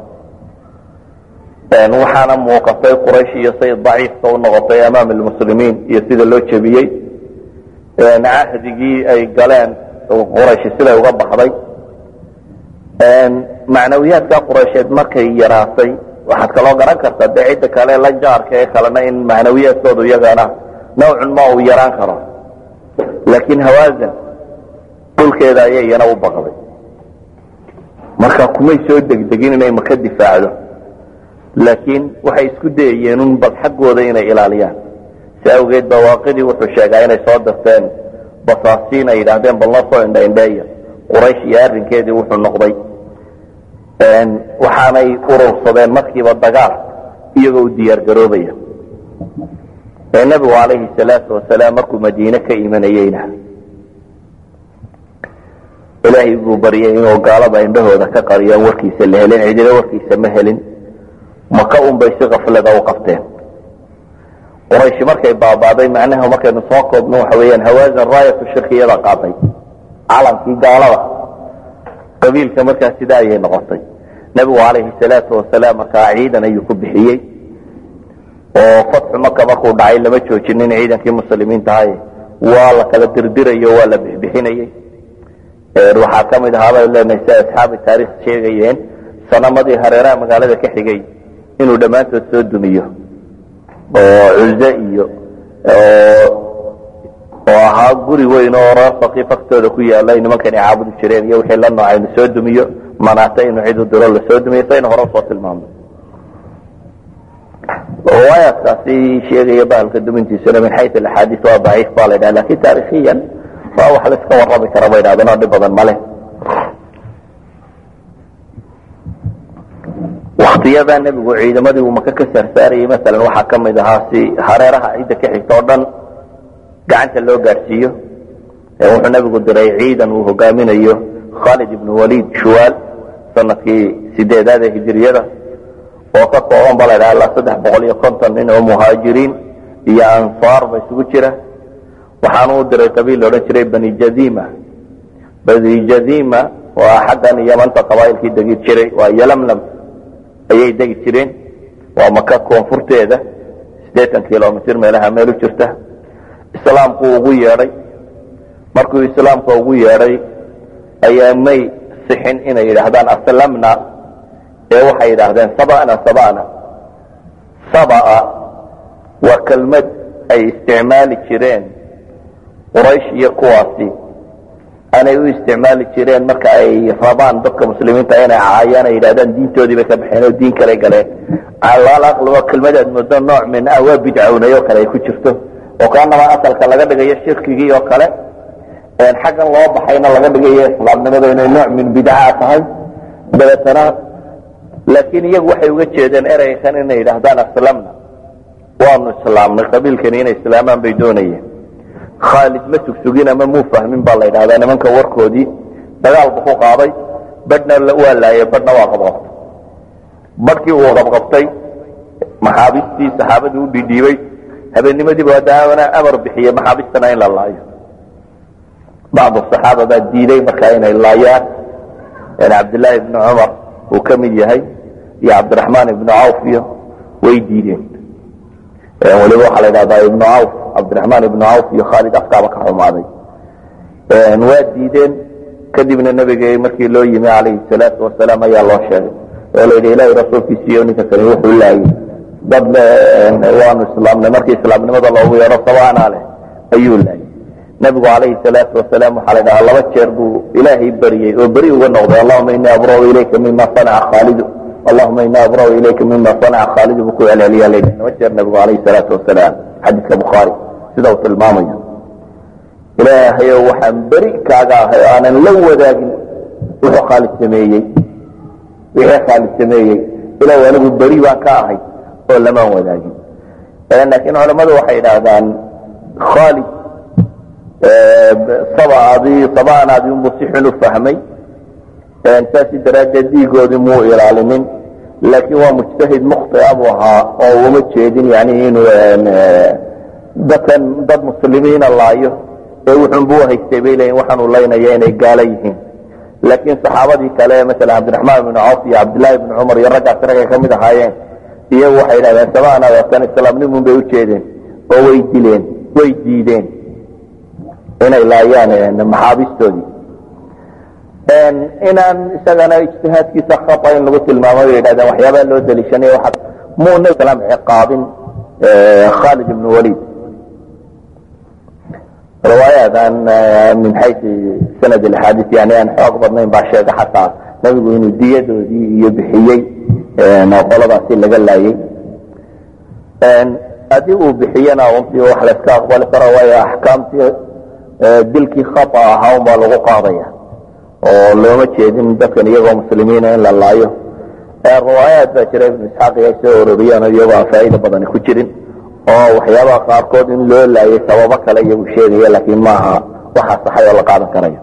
waxaana muuqatay quraysh iyo say daciifka u noqotay amaam almuslimiin iyo sida loo jebiyey cahdigii ay galeen quraysh siday uga baxday macnawiyaadka quraysheed markay yaraatay waxaad kaloo garan kartaa dee cidda kale la jaarka ee kalena in macnawiyaadkoodu iyagana nawcun ma uu yaraan karo laakiin hawaasan dhulkeeda ayay iyana u baqday marka kumay soo degdegin inay maka difaacdo laakiin waxay isku dayayeen un bal xaggooda inay ilaaliyaan si awgeed bawaaqidii wuxuu sheegaa inay soo dirteen basaasiin ay yidhaahdeen bal noo soo indhaindheeya quraysh iyo arrinkeedii wuxuu noqday waxaanay urursadeen markiiba dagaal iyagoo u diyaar garoobaya nebigu calayhi salaatu wasalaam markuu madiine ka imanayeyna ilaahay buu baryay inuu gaalada indhahooda ka qariyaan warkiisa la helin cidina warkiisa ma helin maka un bay si kaflada u qabteen qurayshi markay baabaaday macnaha markaynu soo koobno waxa weeyaan hawaasan raayatu shirkiyada qaaday calankii gaalada qabiilka markaa sidaa ayay noqotay nebigu calayhi salaatu wasalaam markaa ciidan ayuu ku bixiyey oo fatxu maka markuu dhacay lama joojinin ciidankii muslimiintahay waa la kala dirdirayo waa la bixbixinayey waxaa ka mid ahaa bay leenahay si asxaabi taarikh sheegayeen sanamadii hareeraha magaalada ka xigay inuu dhammaantood soo dumiyo oo cuze iyo oo ahaa guri weyn oo reer sakiif agtooda ku yaala ay nimankani caabudi jireen iyo wixii la noocay inu soo dumiyo manaata inuu cid u diro lasoo dumiyo saynu hore usoo tilmaamnay riwaayaadkaasi sheegaya bahalka dumintiisuna min xayu axaadiis waa daciif baa la ydhaha lakin taarikiyan waa wax laiska warrami kara bay dhahdeen oo dhib badan male waktiyadaa nebigu ciidamadii uu maka ka saarsaarayay masalan waxaa ka mid ahaa si hareeraha cidda ka xigta oo dhan gacanta loo gaadhsiiyo wuxuu nebigu diray ciidan uu hogaaminayo khaalid ibnu waliid shuwaal sanadkii sideedaad ee hijiriyada oo ka kooban ba la ydhaha ilaa saddex boqol iyo konton nin oo muhaajiriin iyo ansaar ba isugu jira waxaanu u diray qabiil laodhan jiray bani jazima bani jazima waa xaggan yamanta qabaa'ilkii degi jiray waa yalamlam ayay degi jireen waa maka koonfurteeda siddeetan kilomitr meelaha meel u jirta islaamku ugu yeedhay markuu islaamka ugu yeedhay ayaa may sixin inay yidhaahdaan aslamna ee waxay yidhaahdeen sabana sabana sabaa waa kelmad ay isticmaali jireen quraysh iyo kuwaasi anay u isticmaali jireen marka ay rabaan dadka muslimiinta inay caayaan ay yidhahdaan diintoodii bay ka baxeen oo diin kale galeen alaql waa kelmadaad moodo nooc min ah waa bidcawnay oo kale ay ku jirto oo kaanamaa asalka laga dhigayo shirkigii oo kale xaggan loo baxayna laga dhigayo islaamnimada inay nooc min bidca tahay dabeetana laakiin iyagu waxay uga jeedeen ereykan inay yidhaahdaan aslamna waanu islaamnay qabiilkani inay islaamaan bay doonayeen khaalid ma sugsugin ama muu fahmin baa la yidhahdaa nimanka warkoodii dagaal bu ku qaaday badhna waa laayay badhna waa qabqabtay badhkii uu qabqabtay maxaabiistii saxaabadii u dhidhiibay habeennimadiiba hadaana amar bixiyey maxaabistana in la laayo bacdu saxaaba baa diiday markaa inay laayaan cabdillaahi ibni cumar uu ka mid yahay iyo cabdiraxmaan ibnu cawf iyo way diideen waliba waxaa la yidhahdaa ibnu cawf cabdiraxmaan ibnu cawf iyo khaalid afkaaba ka xumaaday waa diideen kadibna nebiga markii loo yimi calayhi salaatu wasalaam ayaa loo sheegay oo la yidhi ilaahay rasuulkiisiiyo ninka kani wuxuu laayay dad waanu islaamnay markii islaamnimada loogu yeedho sabaanaa leh ayuu laayay nebigu calayhi salaatu wasalaam waxaa la dhahaa laba jeer buu ilaahay beriyey oo beri uga noqday allahuma inii abrau ilayka mima sanaca khaalidu allahuma inii abrau ilayka mima sanaca khaalidu buu ku celceliya la yidhi laba jeer nebigu calayhi salaatu wasalaam xadiidka bukhaari sida uu tilmaamayo ilaahayow waxaan beri kaaga ahay oo aanan la wadaagin wuxuu khaalid sameeyey wixii khaalid sameeyey ilaw anigu beri baan ka ahay oo lamaan wadaagin laakiin culammadu waxay idhaahdaan khaalid sabadii sabaanaadii unbuu si xun u fahmay saasi daraaddeed dhiigoodii muu ilaalinin laakiin waa mujtahid mukhtia buu ahaa oo uma jeedin yani inuu dadkan dad muslimiina laayo ee wuxunbuu haystay bay leeyiin waxaanu laynaya inay gaalo yihiin laakiin saxaabadii kale maala cabdiraxmaan ibnu cawf iyo cabdillaahi ibnu cumar iyo raggaas raggay ka mid ahaayeen iyagu waxay yidhahdeen sabaanaadatan islaamnimun bay u jeedeen oo way dileen way diideen inay laayaan maxaabistoodii inaan isagana ijtihaadkiisa khata in lagu tilmaamo bay yidhahdeen waxyaabaa loo daliishanay waa muu nabi slam ciqaabin khaalid ibn walid riwaayadan min xayu sanad axaadiis yani aan xoog badnayn baa sheega xataa nabigu inuu diyadoodii iyo bixiyey qoladaasi laga laayay haddii uu bixiyana runtii wax layska aqbali karo waayo axkaamtii dilkii khata ahaa un baa lagu qaadaya oo looma jeedin dadkan iyagoo muslimiina in la laayo riwaayaad baa jira ibnu isxaaq ay soo ororiyaan iyagoo aan faa'iida badani ku jirin oo waxyaabaha qaarkood in loo laayay sababo kale iyagu sheegaya laakiin maaha waxa saxay oo la qaadan karayo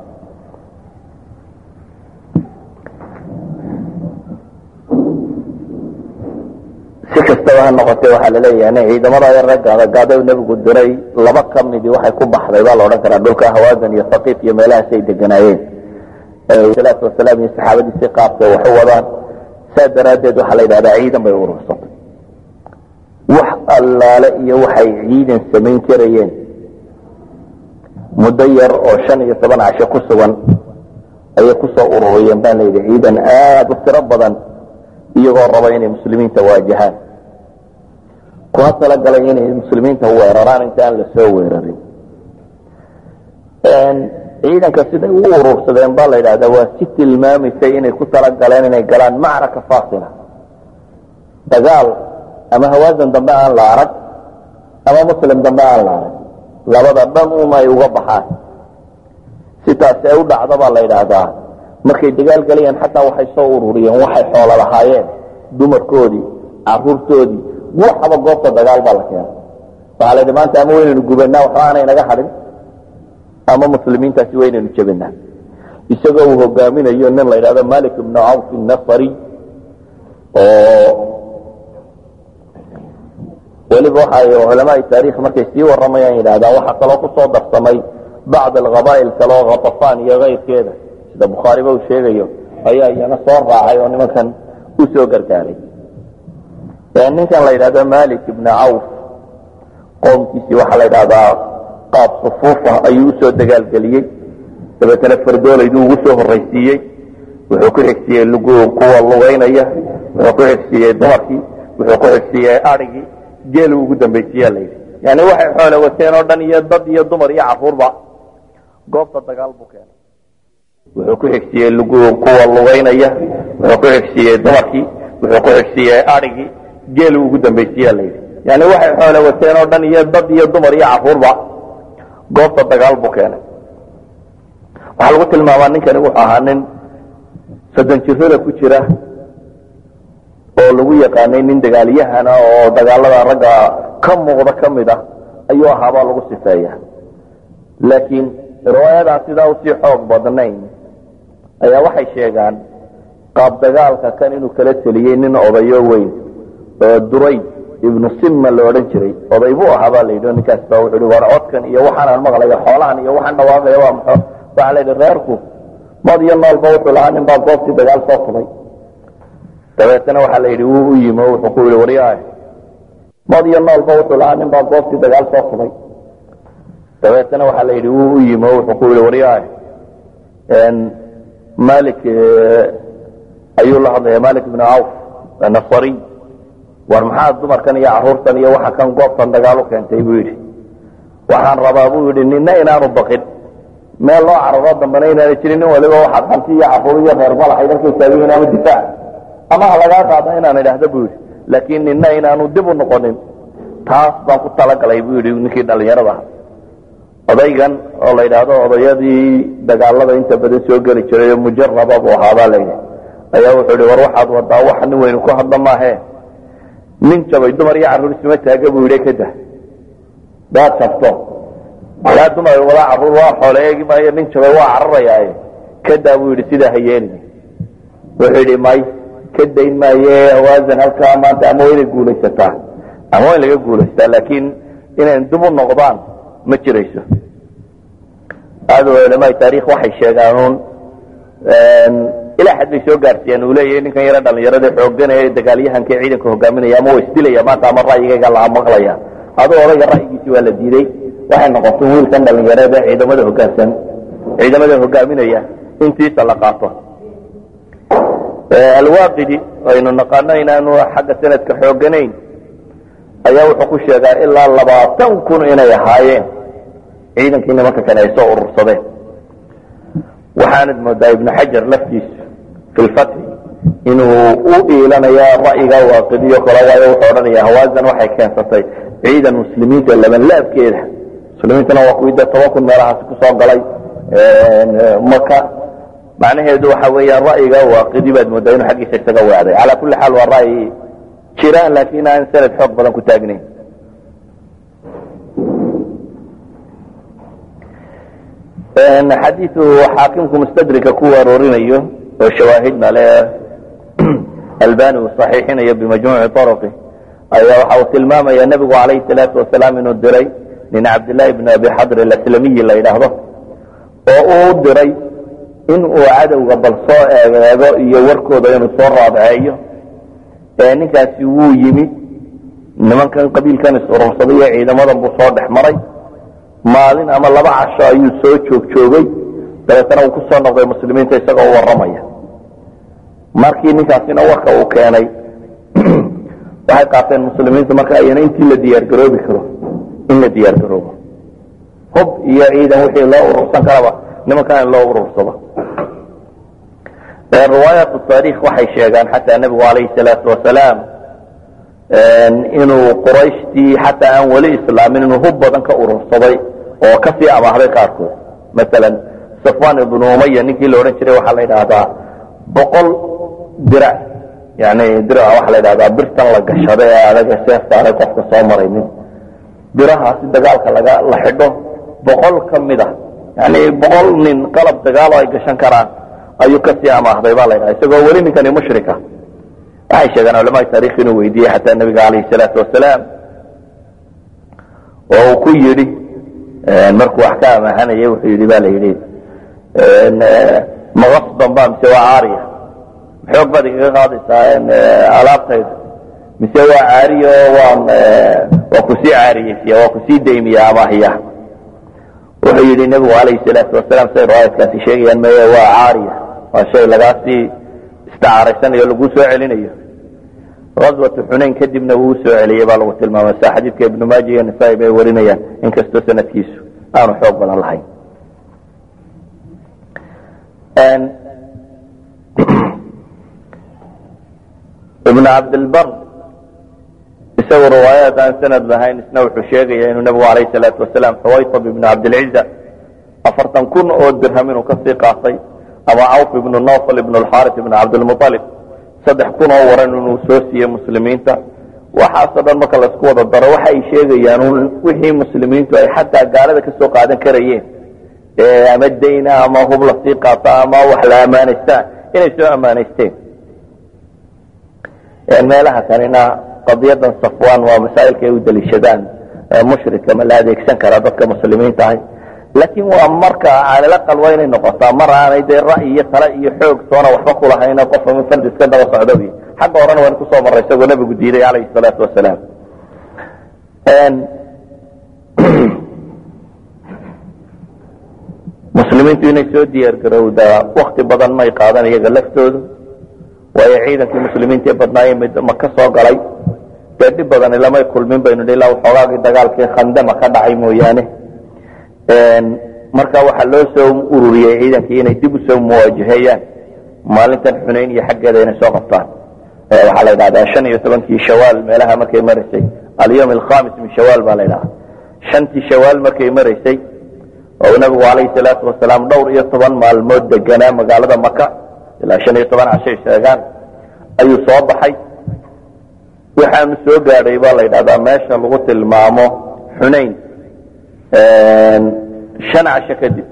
si kastaba ha noqotee waxaa laleeyahay ciidamada raggaadagaada nebigu diray laba ka midii waxay ku baxday baa la odhan karaa dhulka hawaadan iyo saqiif iyo meelahaas ay deganaayeen salaatu wasalaam iyo saxaabadiisi qaabkay wax u wadaan saa daraaddeed waxaa la yidhahdaa ciidan bay urursatay wax allaale iyo waxay ciidan samayn karayeen muddo yar oo shan iyo toban casho ku sugan ayay kusoo ururiyeen baa layidhi ciidan aada u tiro badan iyagoo raba inay muslimiinta waajahaan kuna talagalay inay muslimiinta weeraraan inta aan lasoo weerarin ciidanka siday u urursadeen baa la yidhahdaa waa si tilmaamaysay inay ku talagaleen inay galaan macraka faasila dagaal ama hawaasan dambe aan la arag ama muslim dambe aan la arag labada dhan un ay uga baxaan si taasi ay u dhacdo baa la yidhaahdaa markay dagaal galayaan xataa waxay soo ururiyeen waxay xoolo lahaayeen dumarkoodii caruurtoodii waxaba goobta dagaal baa la keenay waxaa la yidhi maanta ama waynaynu gubanaa waxba aanay naga hadhin ama muslimiintaasi waynaynu jebinaa isagoo uu hogaaminayo nin la yidhahdo malik ibnu cawf nasari oo weliba waxay culamaai taarikh markay sii waramayaan yidhahdaan waxaa kaloo kusoo darsamay bacd alqabaa'il kaleo khatafaan iyo keyrkeeda sida bukhaariba uu sheegayo ayaa iyana soo raacay oo nimankan u soo gargaaray ninkan la yidhahdo malik ibna cawf qoomkiisii waxaa la yidhahdaa qaab sufuufa ayuu usoo dagaalgeliyey dabeetana fardoolaydu ugu soo horraysiiyey wuxuu ku xigsiiyey kuwa lugaynaya wuxuu ku xigsiiyey dumarkii wuxuu ku xigsiiyey arigii geelu ugu dambaysiiyaa la yidhi yani waxay xoole wateen oo dhan iyo dad iyo dumar iyo caruurba goobta dagaal buu keenay wuxuu ku xigsiiyey kuwa lugaynaya wuxuu ku xigsiiyey dumarkii wuxuu ku xigsiiyey arigii geelu ugu dambaysiiyaa la yidhi yani waxay xoole wateen oo dhan iyo dad iyo dumar iyo caruurba goobta dagaal buu keenay waxaa lagu tilmaamaa ninkani wuxuu ahaa nin soddon jirada ku jira oo lagu yaqaanay nin dagaalyahana oo dagaalada ragga ka muuqda ka mid ah ayuu ahaabaa lagu sifeeya laakiin riwaayadaa sidaa usii xoog badnayn ayaa waxay sheegaan qaab dagaalka kan inuu kala teliyey nin odayo weyn oo duray ibnu simma la odhan jiray oday buu ahaa baa la yidhi ninkaas baa wuxuu hi war codkan iyo waxaanaan maqlaya xoolahan iyo waxaan dhawaaqaya waa maxo waxaa la yidhi reerku mad iyo noolba wuxuu lahaa nin baa goobtii dagaal soo fubay dabeetana waxaa la yidhi wuu u yimi oo wuxuu ku yihi waryaah mad iyo noolba wuxuu lahaa nin baa goobtii dagaal soo fubay dabeetana waxaa la yidhi wuu u yimi oo wuxuu ku yihi waryaah malik ayuu la hadlaya malik ibnu cawf nasariy war maxaa dumarkan iyo caruurtan iyo waxa kan goobtan dagaal u keentay buu yidhi waxaan rabaa buu yidhi nina inaanu baqin meel loo cararo dambana inaana jirin nin waliba waxaad hanti iyo caruur iyo reer malaxay dalkay taagihiin ama difaac ama ha lagaa qaada inaan idhaahdo buu yidhi laakiin nina inaanu dib u noqonin taas baan ku talagalay buu yidhi ninkii dhallinyarada ah odaygan oo la yidhaahdo odayadii dagaalada inta badan soo geli jiray oo mujaraba buu ahaabaa la yidhi ayaa wuxuu yihi war waxaad wadaa waxa nin weynu ku hadla maahe nin jabay dumar iyo carruur isma taaga buu yidhi kada daad jabto yaa dumar wadaa carruur waa xoole eegi maayo nin jabay waa cararayaaye kadaa buu yidhi sidaa ha yeelin wuxuu yidhi may ka dayn maaye hawaasan halkaa maanta ama waa inay guulaysataa ama waa in laga guulaystaa laakiin inayn dib u noqdaan ma jirayso aad culamaai taarikh waxay sheegaanuun ilaa xad bay soo gaarsiiyaan uu leeyahay ninkan yaro dhalinyarada xooganaya dagaalyahanka ciidanka hogaaminaya ama waa isdilaya maanta ama ra'yigayga la maqlaya aduu odayga ra'yigiisi waa la diiday waxay noqotay wiilkan dhalinyarada ciidamada hogaansan ciidamada hogaaminaya intiisa la qaato alwaaqidi aynu naqaano inaanu xagga sanadka xooganayn ayaa wuxuu ku sheegaa ilaa labaatan kun inay ahaayeen ciidankii nimanka kale ay soo urursadeen waxaanad moodaa ibnu xajar laftiisu fi lfatxi inuu u iilanaya ra'yiga waaqidiyo kale waayo wuxuu odhanaya hawaasan waxay keensatay ciidan muslimiinta labanlaabkeeda muslimiintana waa kuwii dee toban kun meelahaasi kusoo galay maka macnaheedu waxa weeyaan ra'yiga waaqidi baad moodaa inuu xaggiisa isaga weecday calaa kulli xaal waa ra'yi jiraan laakiin aan sanad xoog badan ku taagnayn xadiiu xaakimku mustadrika ku aroorinayo oo shawaahidna le albani uu saxiixinayo bimajmuuci arqi ayaa waxa uu tilmaamaya nebigu calayhi salaatu wasalaam inuu diray nin cabdillahi bn abi xadr alaslamiyi la yidhaahdo oo uu diray in uu cadowga bal soo eegeego iyo warkooda inuu soo raadceeyo ninkaasi wuu yimi nimankan qabiilkan is-urursaday iyo ciidamadan buu soo dhex maray maalin ama laba casho ayuu soo joog joogay dabeetana uu ku soo noqday muslimiinta isagoo u warramaya markii ninkaasina warka uu keenay waxay qaateen muslimiintu marka ayana intii la diyaargaroobi karo in la diyaargaroobo hub iyo ciidan wixii loo urursan karaba nimankan in loo urursado riwaayaat taarikh waxay sheegaan xataa nebigu calayhi salaatu wasalaam inuu qurayshtii xataa aan weli islaamin inuu hub badan ka urursaday oo kasii amaahday qaarkood masalan safwan ibnu umaya ninkii la odhan jiray waxaa la yidhaahdaa boqol dirac yani dirac waxaa la yidhahdaa birtan la gashada ee adag seefta adag qofka soo maraynin birahaasi dagaalka laga la xidho boqol ka mid a yani boqol nin qalab dagaalo ay gashan karaan ayuu kasii amaahday ba la ydhaha isagoo weli ninkani mushrika waxay sheegaan culamaai taarikh inuu weydiiyey xataa nebiga calayhi salaatu wasalaam oo uu ku yidhi markuu wax ka amaahanayay wuxuu yidhi ba la yidhi maqasban ba mise waa caariya xoog baad igaga qaadaysaa alaabtayda mise waa caariya oo waan waa kusii caariyeysiya waa kusii daymiya amaahiya wuxuu yidhi nebigu calayhi salaatu wasalaam say riwaayadkaasi sheegayaan meye waa caariya waa shay lagaasii istacaaraysanayo lagu soo celinayo aswatu xunayn kadibna wuu soo celiyey baa lagu tilmaamay sa xadiidka ibnu maaja iyo nisaa bay warinayaan inkastoo sanadkiisu aanu xoog badan lahayn ibnu cabdilbar isagu riwaayaat aan sanad lahayn isna wuxuu sheegaya inuu nebigu alayh salaatu wasalaam xawaytab ibnu cabdilciza afartan kun oo dirham inuu kasii qaatay ama cawf ibnu nawfal ibnu alxaaris ibnu cabdilmualib saddex kun oo waran inuu soo siiyey muslimiinta waxaasoo dhan marka laisku wada daro waxa ay sheegayaan un wixii muslimiintu ay xataa gaalada kasoo qaadan karayeen ama dayna ama hub lasii qaata ama wax la ammaanaystaan inay soo ammaanaysteen meelaha kanina qadiyadan safwan waa masaa'ilka ay u daliishadaan mushrika ma la adeegsan karaa dadka muslimiinta ahay laakiin waa marka calalaqal waa inay noqotaa mar aanay dee ra'yi iyo tale iyo xoog toona waxba kulahayna qofa min fardi iska daba socdo wy xagga horena waan kusoo maray isagoo nabigu diiday calayhi salaatu wasalaam muslimiintu inay soo diyaar garowdaa wakti badan may qaadan iyaga laftoodu waayo ciidankii muslimiinta ee badnaayeen mid maka soo galay dee dhib badani lamay kulmin baynu dhi ilaa waxoogaagii dagaalkii khandama ka dhacay mooyaane marka waxaa loo soo ururiyey ciidankii inay dib usoo muwaajaheeyaan maalintan xunayn iyo xaggeeda inay soo qabtaan waxaa la yidhahdaa shan iyo tobankii shawaal meelaha markay maraysay alyawm alkhamis min shawaal baa la ydhahaa shantii shawaal markay maraysay oo nabigu calayhi salaatu wasalaam dhowr iyo toban maalmood deganaa magaalada maka ilaa shan iyo toban cashay sheegaan ayuu soo baxay waxaanu soo gaadhay baa la yidhahdaa meesha lagu tilmaamo xunayn shan casho kadib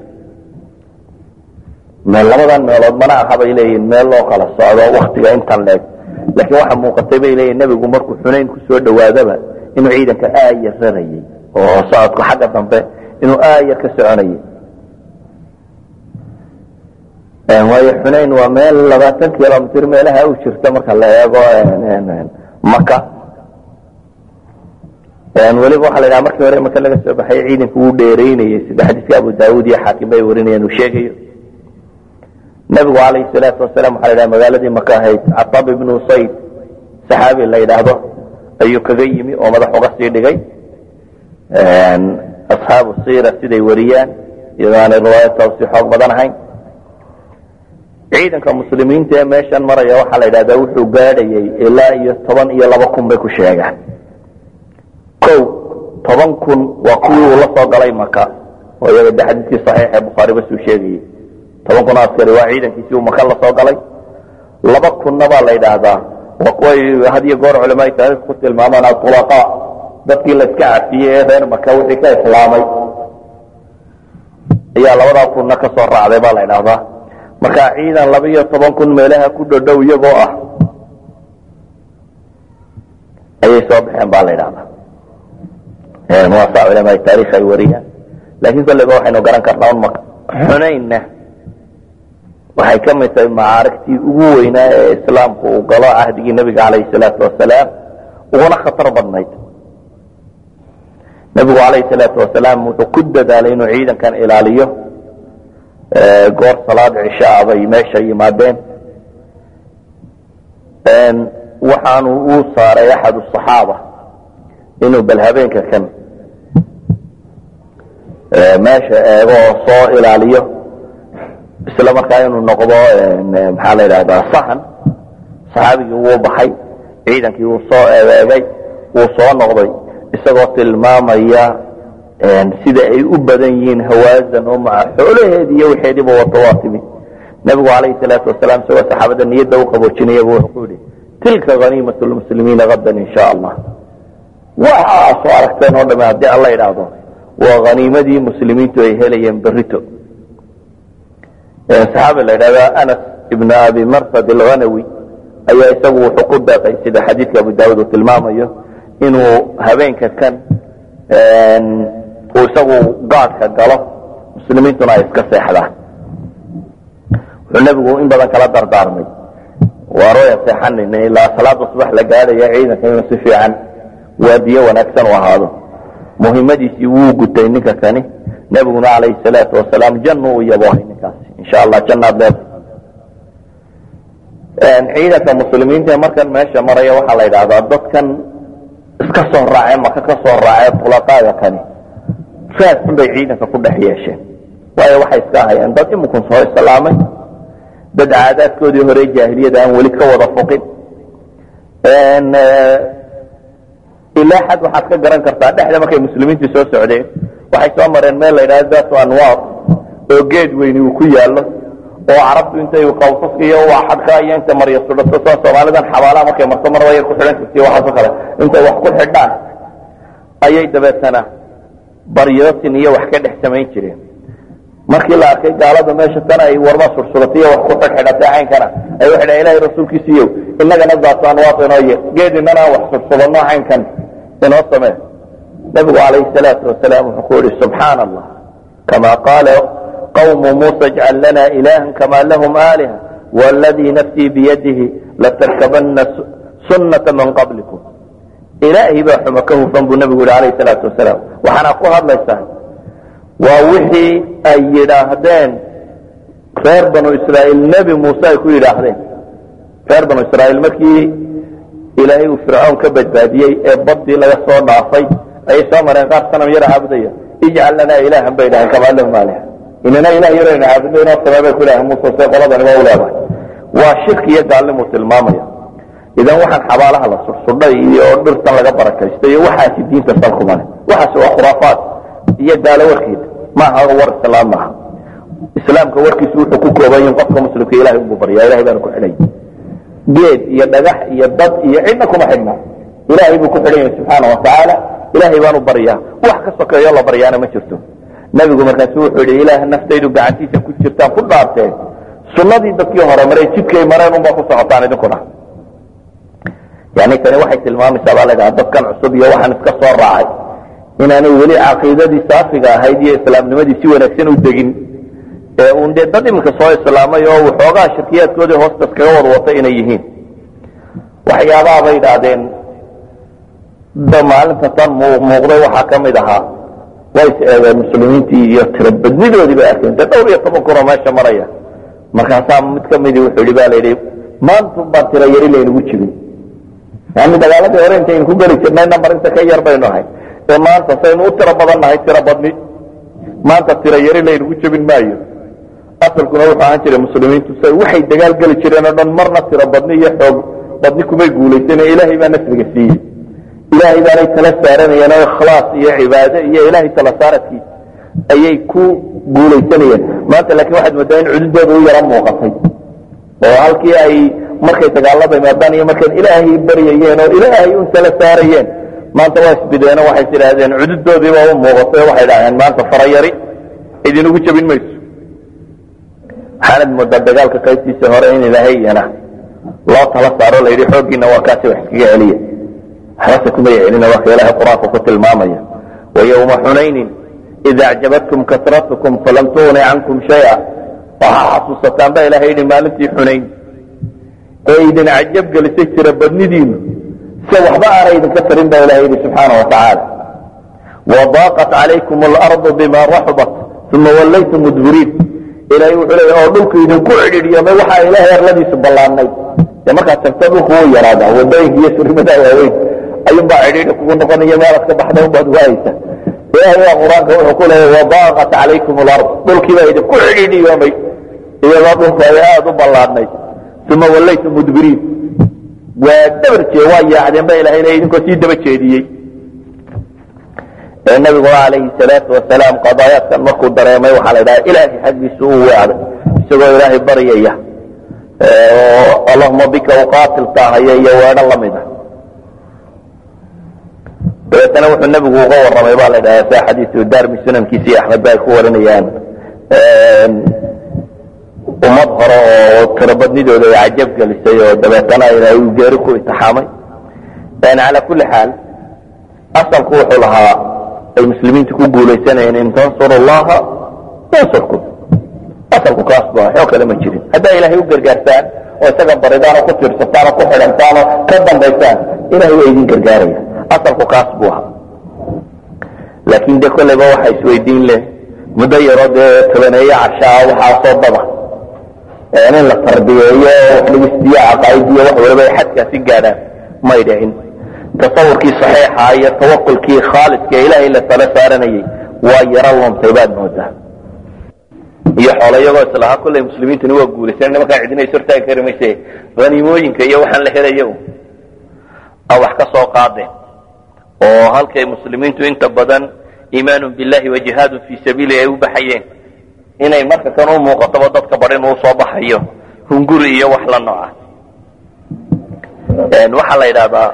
labadan meelood mana aha bay leeyihin meel loo kala socdo waktiga intan leeg laakiin waxa muuqatay bay leeyihin nebigu markuu xunayn kusoo dhawaadaba inuu ciidanka aayar rarayay oo socodku xagga dambe inuu aayar ka soconayay waayo xunayn waa meel labaatan kilomitr meelaha u jirta marka la eego maka weliba waxa la dhaha markii hore maka laga soo baxay ciidanku wuu dheeraynayey sida xadiiska abu daawud iyo xaakim bay warinayaan uu sheegayo nabigu calayhi salaatu wasalaam waxa la dhaha magaaladii maka ahayd catab ibnu usayd saxaabi la yidhaahdo ayuu kaga yimi oo madax uga sii dhigay asxaabu siira siday wariyaan iyadoo aanay riwaayadtaas si xoog badan ahayn ciidanka muslimiinta ee meeshan maraya waxaa la yidhahdaa wuxuu gaadhayay ilaa iyo toban iyo laba kun bay ku sheegaan o toban kun waa kuwii uu la soo galay maka oo iyaga de xadiiskii saxiix ee bukhaari basuu sheegayey toban kun askari waa ciidankiisii uu maka la soo galay laba kunna baa la yidhaahdaa waa kuway had iyo goor culamaai taariikh ku tilmaamaan atulaqa dadkii la iska cafiyey ee reer maka wixii ka islaamay ayaa labadaa kunna ka soo raacday baa la yidhaahdaa marka ciidan laba iyo toban kun meelaha ku dhodhow iyagoo ah ayay soo baxeen baa la yidhahdaa muwaasa culamaai taarikh ay wariyaan laakiin kolleyba waxaynu garan karnaa un maka xunaynna waxay ka mid tahay macaarigtii ugu weynaa ee islaamku uu galo cahdigii nebiga calayhi salaatu wasalaam uguna khatar badnayd nebigu calayhi salaatu wasalaam wuxuu ku dadaalay inuu ciidankan ilaaliyo goor salaad cishaa bay meesha yimaadeen waxaanu uu saaray axad asaxaaba inuu bal habeenka kan meesha eego oo soo ilaaliyo isla markaa inuu noqdo maxaa la yidhahdaa sahan saxaabigii wuu baxay ciidankii wuu soo eegeegay wuu soo noqday isagoo tilmaamaya sida ay u badan yihiin hawaazan oo maca xoolaheedi iyo wixeediiba wato waa timid nebigu calayhi salaatu wasalaam isagoo saxaabada niyadda u qaboojinayaba wuxuu ku yihi tilka haniimat lmuslimiina hadan in sha allah waxaa soo aragteen oo dhame haddii alla idhaahdo waa haniimadii muslimiintu ay helayeen berito saxaabi la yidhahda anas ibn abi marsad alghanawi ayaa isagu wuxuu ku deeqay sida xadiidka abu daawud uu tilmaamayo inuu habeenka kan uu isagu gaadhka galo muslimiintuna ay iska seexdaan wuxuu nebigu in badan kala dardaarmay waarooyan seexanayna ilaa salaada subax la gaadhaya ciidanka inuu si fiican waadiye wanaagsan u ahaado muhimadiisii wuu gutay ninka kani nebiguna calayhi salaatu wasalaam jannu u yaboohay ninkaasi insha allah jannaad leedahay ciidanka muslimiinta ee markan meesha maraya waxaa la yidhahdaa dadkan iska soo raacee maka ka soo raacee tulaqaaga kani raas xun bay ciidanka ku dhex yeesheen waayo waxay iska ahayeen dad imikun soo islaamay dad caadaadkoodii hore jaahiliyada aan weli ka wada foqin ilaa xad waxaad ka garan kartaa dhexda markay muslimiintu soo socdeen waxay soo mareen meel la yidhahdo datu anwaar oo geed weyni uu ku yaallo oo carabtu intay qawsaska iyo waxadka iyo inta marya sudhato soo soomaalidan xabaalaha markay marto marba yar ku xidhan jirtay waxaasoo kale intay wax ku xidhaan ayay dabeetana baryootin iyo wax ka dhex samayn jireen markii la arkay gaalada meesha tan ay warma sursuratay iyo wax ku xidhxidhatay caynkana ay waxay dhahan ilahay rasuulkiisiiyow innagana daatu anwaat inoo ye geed inana wax sursudanno caynkan inoo samee nabigu calayhi salaatu wasalaam wuxuu ku yihi subxaana allah kama qaala qawmu muusa ijcal lana ilahan kama lahum aaliha waladii nafsii biyadihi latarkabana sunnata man qablikum ilaahay baa xuma ka hufan buu nabigu yihi alayhi salaatu wasalaam waxaana ku hadlaysaa waa wixii ay yidhaahdeen reer banu israa'iil nebi muuse ay ku yidhaahdeen reer banu israa'iil markii ilaahay uu fircoon ka badbaadiyey ee badii laga soo dhaafay ayay soo mareen qaar sanam yara caabudaya ijcal lanaa ilaahan bay dhaaheen kamaa lahum aaliha inana ilah yarayna caabudno inoo samee bay ku idhaaheen muuse see qoladani waa u leedahay waa shirki iyo gaalnimuu tilmaamaya idan waxaan xabaalaha la sursudhay iyo dhirtan laga barakaysto iyo waxaasi diinta salkumale waxaas waa khuraafaad iyo gaalo warkeeda maaha war islaam maaha islaamka warkiisu wuxuu ku kooban yahin qofka muslimka ilahay unbuu baryaa ilahay baana ku xidhay geed iyo dhagax iyo dad iyo cidna kuma xidhna ilahay buu ku xidhan yahay subxaana watacaala ilahay baanu baryaa wax ka sokeeyo la baryaana ma jirto nebigu markaasu wuxuu yihi ilaah naftaydu gacantiisa ku jirtaan ku dhaarteen sunnadii dadkii hore maray jidkay mareen unbaa ku socotaan idinkuna yani tani waxay tilmaamaysaa baa ladhaha dadkan cusub iyo waxaan iska soo raacay inaanay weli caqiidadii saafiga ahayd iyo islaamnimadii si wanaagsan u degin ee uun dee dad iminka soo islaamay oo waxoogaa shirkiyaadkoodii hoostas kaga wad watay inay yihiin waxyaabaha bay idhaahdeen da maalinta tan muuqday waxaa ka mid ahaa way is eegeen muslimiintii iyo tirabadnidoodii bay arkeen dee dhowr iyo toban kunoo meesha maraya markaasaa mid ka midii wuxuu yihi ba la yidhi maantun baan tira yari laynagu jirin yani dagaaladii hore intaynu ku geli jirnay nambar inta ka yar baynu ahay ee maanta saynu u tiro badan nahay tiro badni maanta tiro yari laynagu jebin maayo asalkuna wuxuu ahaan jiray muslimiintu say waxay dagaal geli jireen oo dhan marna tiro badni iyo xoog badni kumay guulaysan ilaahay baa nasriga siiyey ilaahay baanay tala saaranayeen oo ikhlaas iyo cibaado iyo ilaahay tala saaradkiisa ayay ku guulaysanayeen maanta laakiin waxaad moodaa in cududooda u yaro muuqatay oo halkii ay markay dagaalada imaadaan iyo markay ilaahay baryayeen oo ilaahay un tala saarayeen maanta waa isbideeno waxay tidhaahdeen cududoodiiba u muuqatay oo waxay dhaheen maanta farayari idinugu jebin mayso waxaanad moodaa dagaalka qaybtiisa hore in ilaahay iyana loo tala saaro la yidhi xooggiina waa kaasi wax iskaga celiya waxbase kumay celina waa ka ilaahay qur-aanka ku tilmaamaya wayowma xunaynin ida acjabatkum kasratukum falam tugni cankum shaya waxaa xasuusataan ba ilahay yidhi maalintii xunayn ee idin cajab gelisay jira badnidiinu se waxba aana idinka tarin ba ilahay yidhi subxaana watacaala wadaaqat calaykum alardu bima raxubat uma wallaytum mudbiriin ilahay wuxuu leeya oo dhulku idinku cidhiidhiyamay waxaa ilaahay arladiisu ballaannay dee markaad tagto dhulku wuu yaraadaa wadooyinka iyo surimadaa waaweyn ayuunbaa cidhiidhi kugu noqonaya meelaad ka baxda unbaad waayeysa ilahay waa qur-aanka wuxuu ku leeya wadaaqat calaykum alard dhulkiibaa idinku cidhiidhiyoomay iyadoo dhulku ay aada u ballaannay uma wallaytum mudbiriin waa dabar jee waa yaacdeen ba ilahay leeya idinkoo sii daba jeediyey ee nabiguna calayhi salaatu wasalaam qadaayaadkan markuu dareemay waxaa la dhaha ilaahay xaggiisu uu weecday isagoo ilaahay baryaya oo allahuma bika uqaatil taahaya iyo weedho lamid a dabeetana wuxuu nebigu uga warramay ba la dhaha sia xadiisu darmi sunankiisa iyo axmed ba ay ku warinayaan ummad hore oo tirobadnidooda ay cajab gelisay oo dabeetana uu geeri ku itixaamay calaa kulli xaal asalku wuxuu lahaa ay muslimiintu ku guulaysanayeen in tansuru llaha yansurkum asalku kaas bu waxoo kale ma jirin haddaa ilaahay u gargaarsaan oo isaga baridaan oo ku tiirsataan oo ku xidhantaan oo ka dambaysaan ilahay waa idin gargaaraya asalku kaas buu ahaa laakin dee kolleyba waxa isweydiin leh muddo yaroo dee tobaneeye cashaa waxaasoo daba in la tarbiyeeyo wax lagu sidiyo caqaa'idiyo wax waliba ay xadkaasi gaadhaan may dhicin tasawurkii saxiixa iyo tawakulkii khaaliska ee ilaahay la tala saaranayay waa yaro luntay baad moodaa iyo xoolo iyagoo islahaa kolley muslimiintuni waa guulaysan nimankaa cidina is hortaagi kari mayse haniimooyinka iyo waxaan la helaya a wax ka soo qaadeen oo halkay muslimiintu inta badan iimaanu billahi wa jihaadun fii sabiili ay u baxayeen inay marka kan u muuqatoba dadka badhin uu soo baxayo hunguri iyo wax la nooca waxaa la yidhahdaa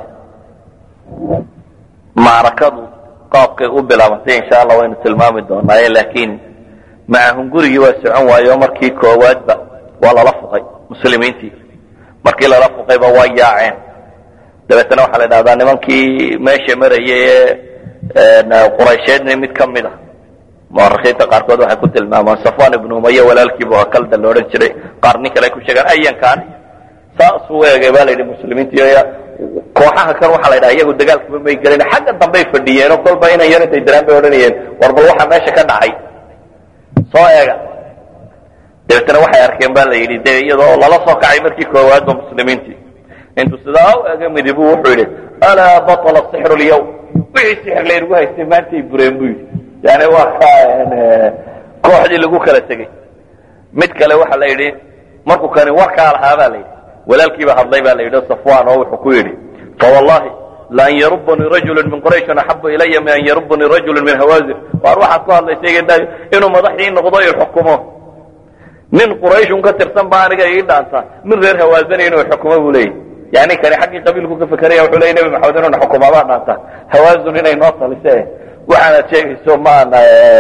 macrakadu qaabkay u bilaabantay insha allah waynu tilmaami doonaaye laakiin maca hungurigii waa socon waayo markii koowaadba waa lala fuqay muslimiintii markii lala fuqayba waa yaaceen dabeetana waxaa la yidhahdaa nimankii meesha marayay ee quraysheedna mid ka mid a muarikiinta qaarkood waxay ku tilmaamaan safwan ibnu umaya walaalkiibu akalda la odhan jiray qaar nin kale ay ku sheegaan ayankan saasuu eegay baa la yidhi muslimiintii kooxaha kan waxaa la yidhaha iyagu dagaalkaba may gelin xagga dambey fadhiyeen oo kolba inan yar intay diraan bay odhanayeen war bal waxaa meesha ka dhacay soo eega dabeetana waxay arkeen ba la yidhi de iyadoo lala soo kacay markii koowaadba muslimiintii intuu sidaa u ega midibu wuxuu yidhi alaa batla sixru lyawm wixii sixir laynagu haystay maantay bureen bu yidhi yani waa ka kooxdii lagu kala tegey mid kale waxa la yidhi markuu kani warkaa lahaa ba la yidhi walaalkiiba hadlay ba la yidhi safwan oo wuxuu ku yidhi fawallahi laan yarubanii rajulu min qurayshin axabu ilaya min an yarubanii rajulu min hawazir waar waxaad ku hadlaysay inuu madaxii noqdo i xukumo nin qurayshun ka tirsan ba aniga ii dhaanta min reer hawaazana inuu xukumo buu leeyahy yani kani xaggii qabiilku ka fekeraya wuxuu leeyay nebi maxamed inuu na xukumaabaa dhaanta hawaazun inay noo talise waxaanad sheegayso maana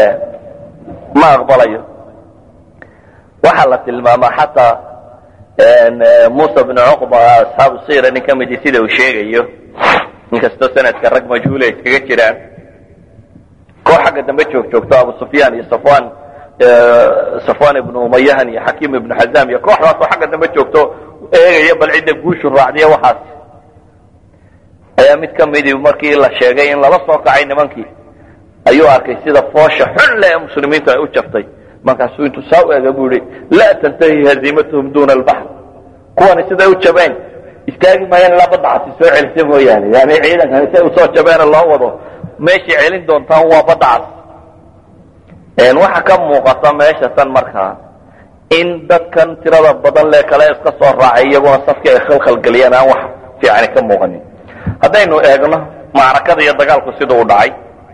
ma aqbalayo waxaa la tilmaamaa xataa musa bnu cuqba asxaabu sira nin ka midi sida uu sheegayo inkastoo sanadka rag majhuula iskaga jiraan koox xagga dambe joog joogto abu sufyaan iyo safwan safwan ibnu umayahan iyo xakiim ibnu xazam iyo kooxdaasoo xagga dambe joogto eegaya bal cidda guushu raacdiya waxaas ayaa mid ka midi markii la sheegay in lala soo kacay nimankii ayuu arkay sida foosha xun le ee muslimiintu ay u jabtay markaasuu intuu saa u ega bu yihi laa tantahi haziimatuhum duna albaxr kuwani siday u jabeen istaagi maayaan ilaa badda casi soo celisa mooyaane yani ciidankani siay usoo jabeena loo wado meeshay celin doontaan waa badda cas waxa ka muuqata meesha tan markaa in dadkan tirada badan le kale iska soo raacay iyaguna safkii ay khalkhalgeliyeen aan wax fiicani ka muuqanin haddaynu eegno macrakada iyo dagaalku sida u dhacay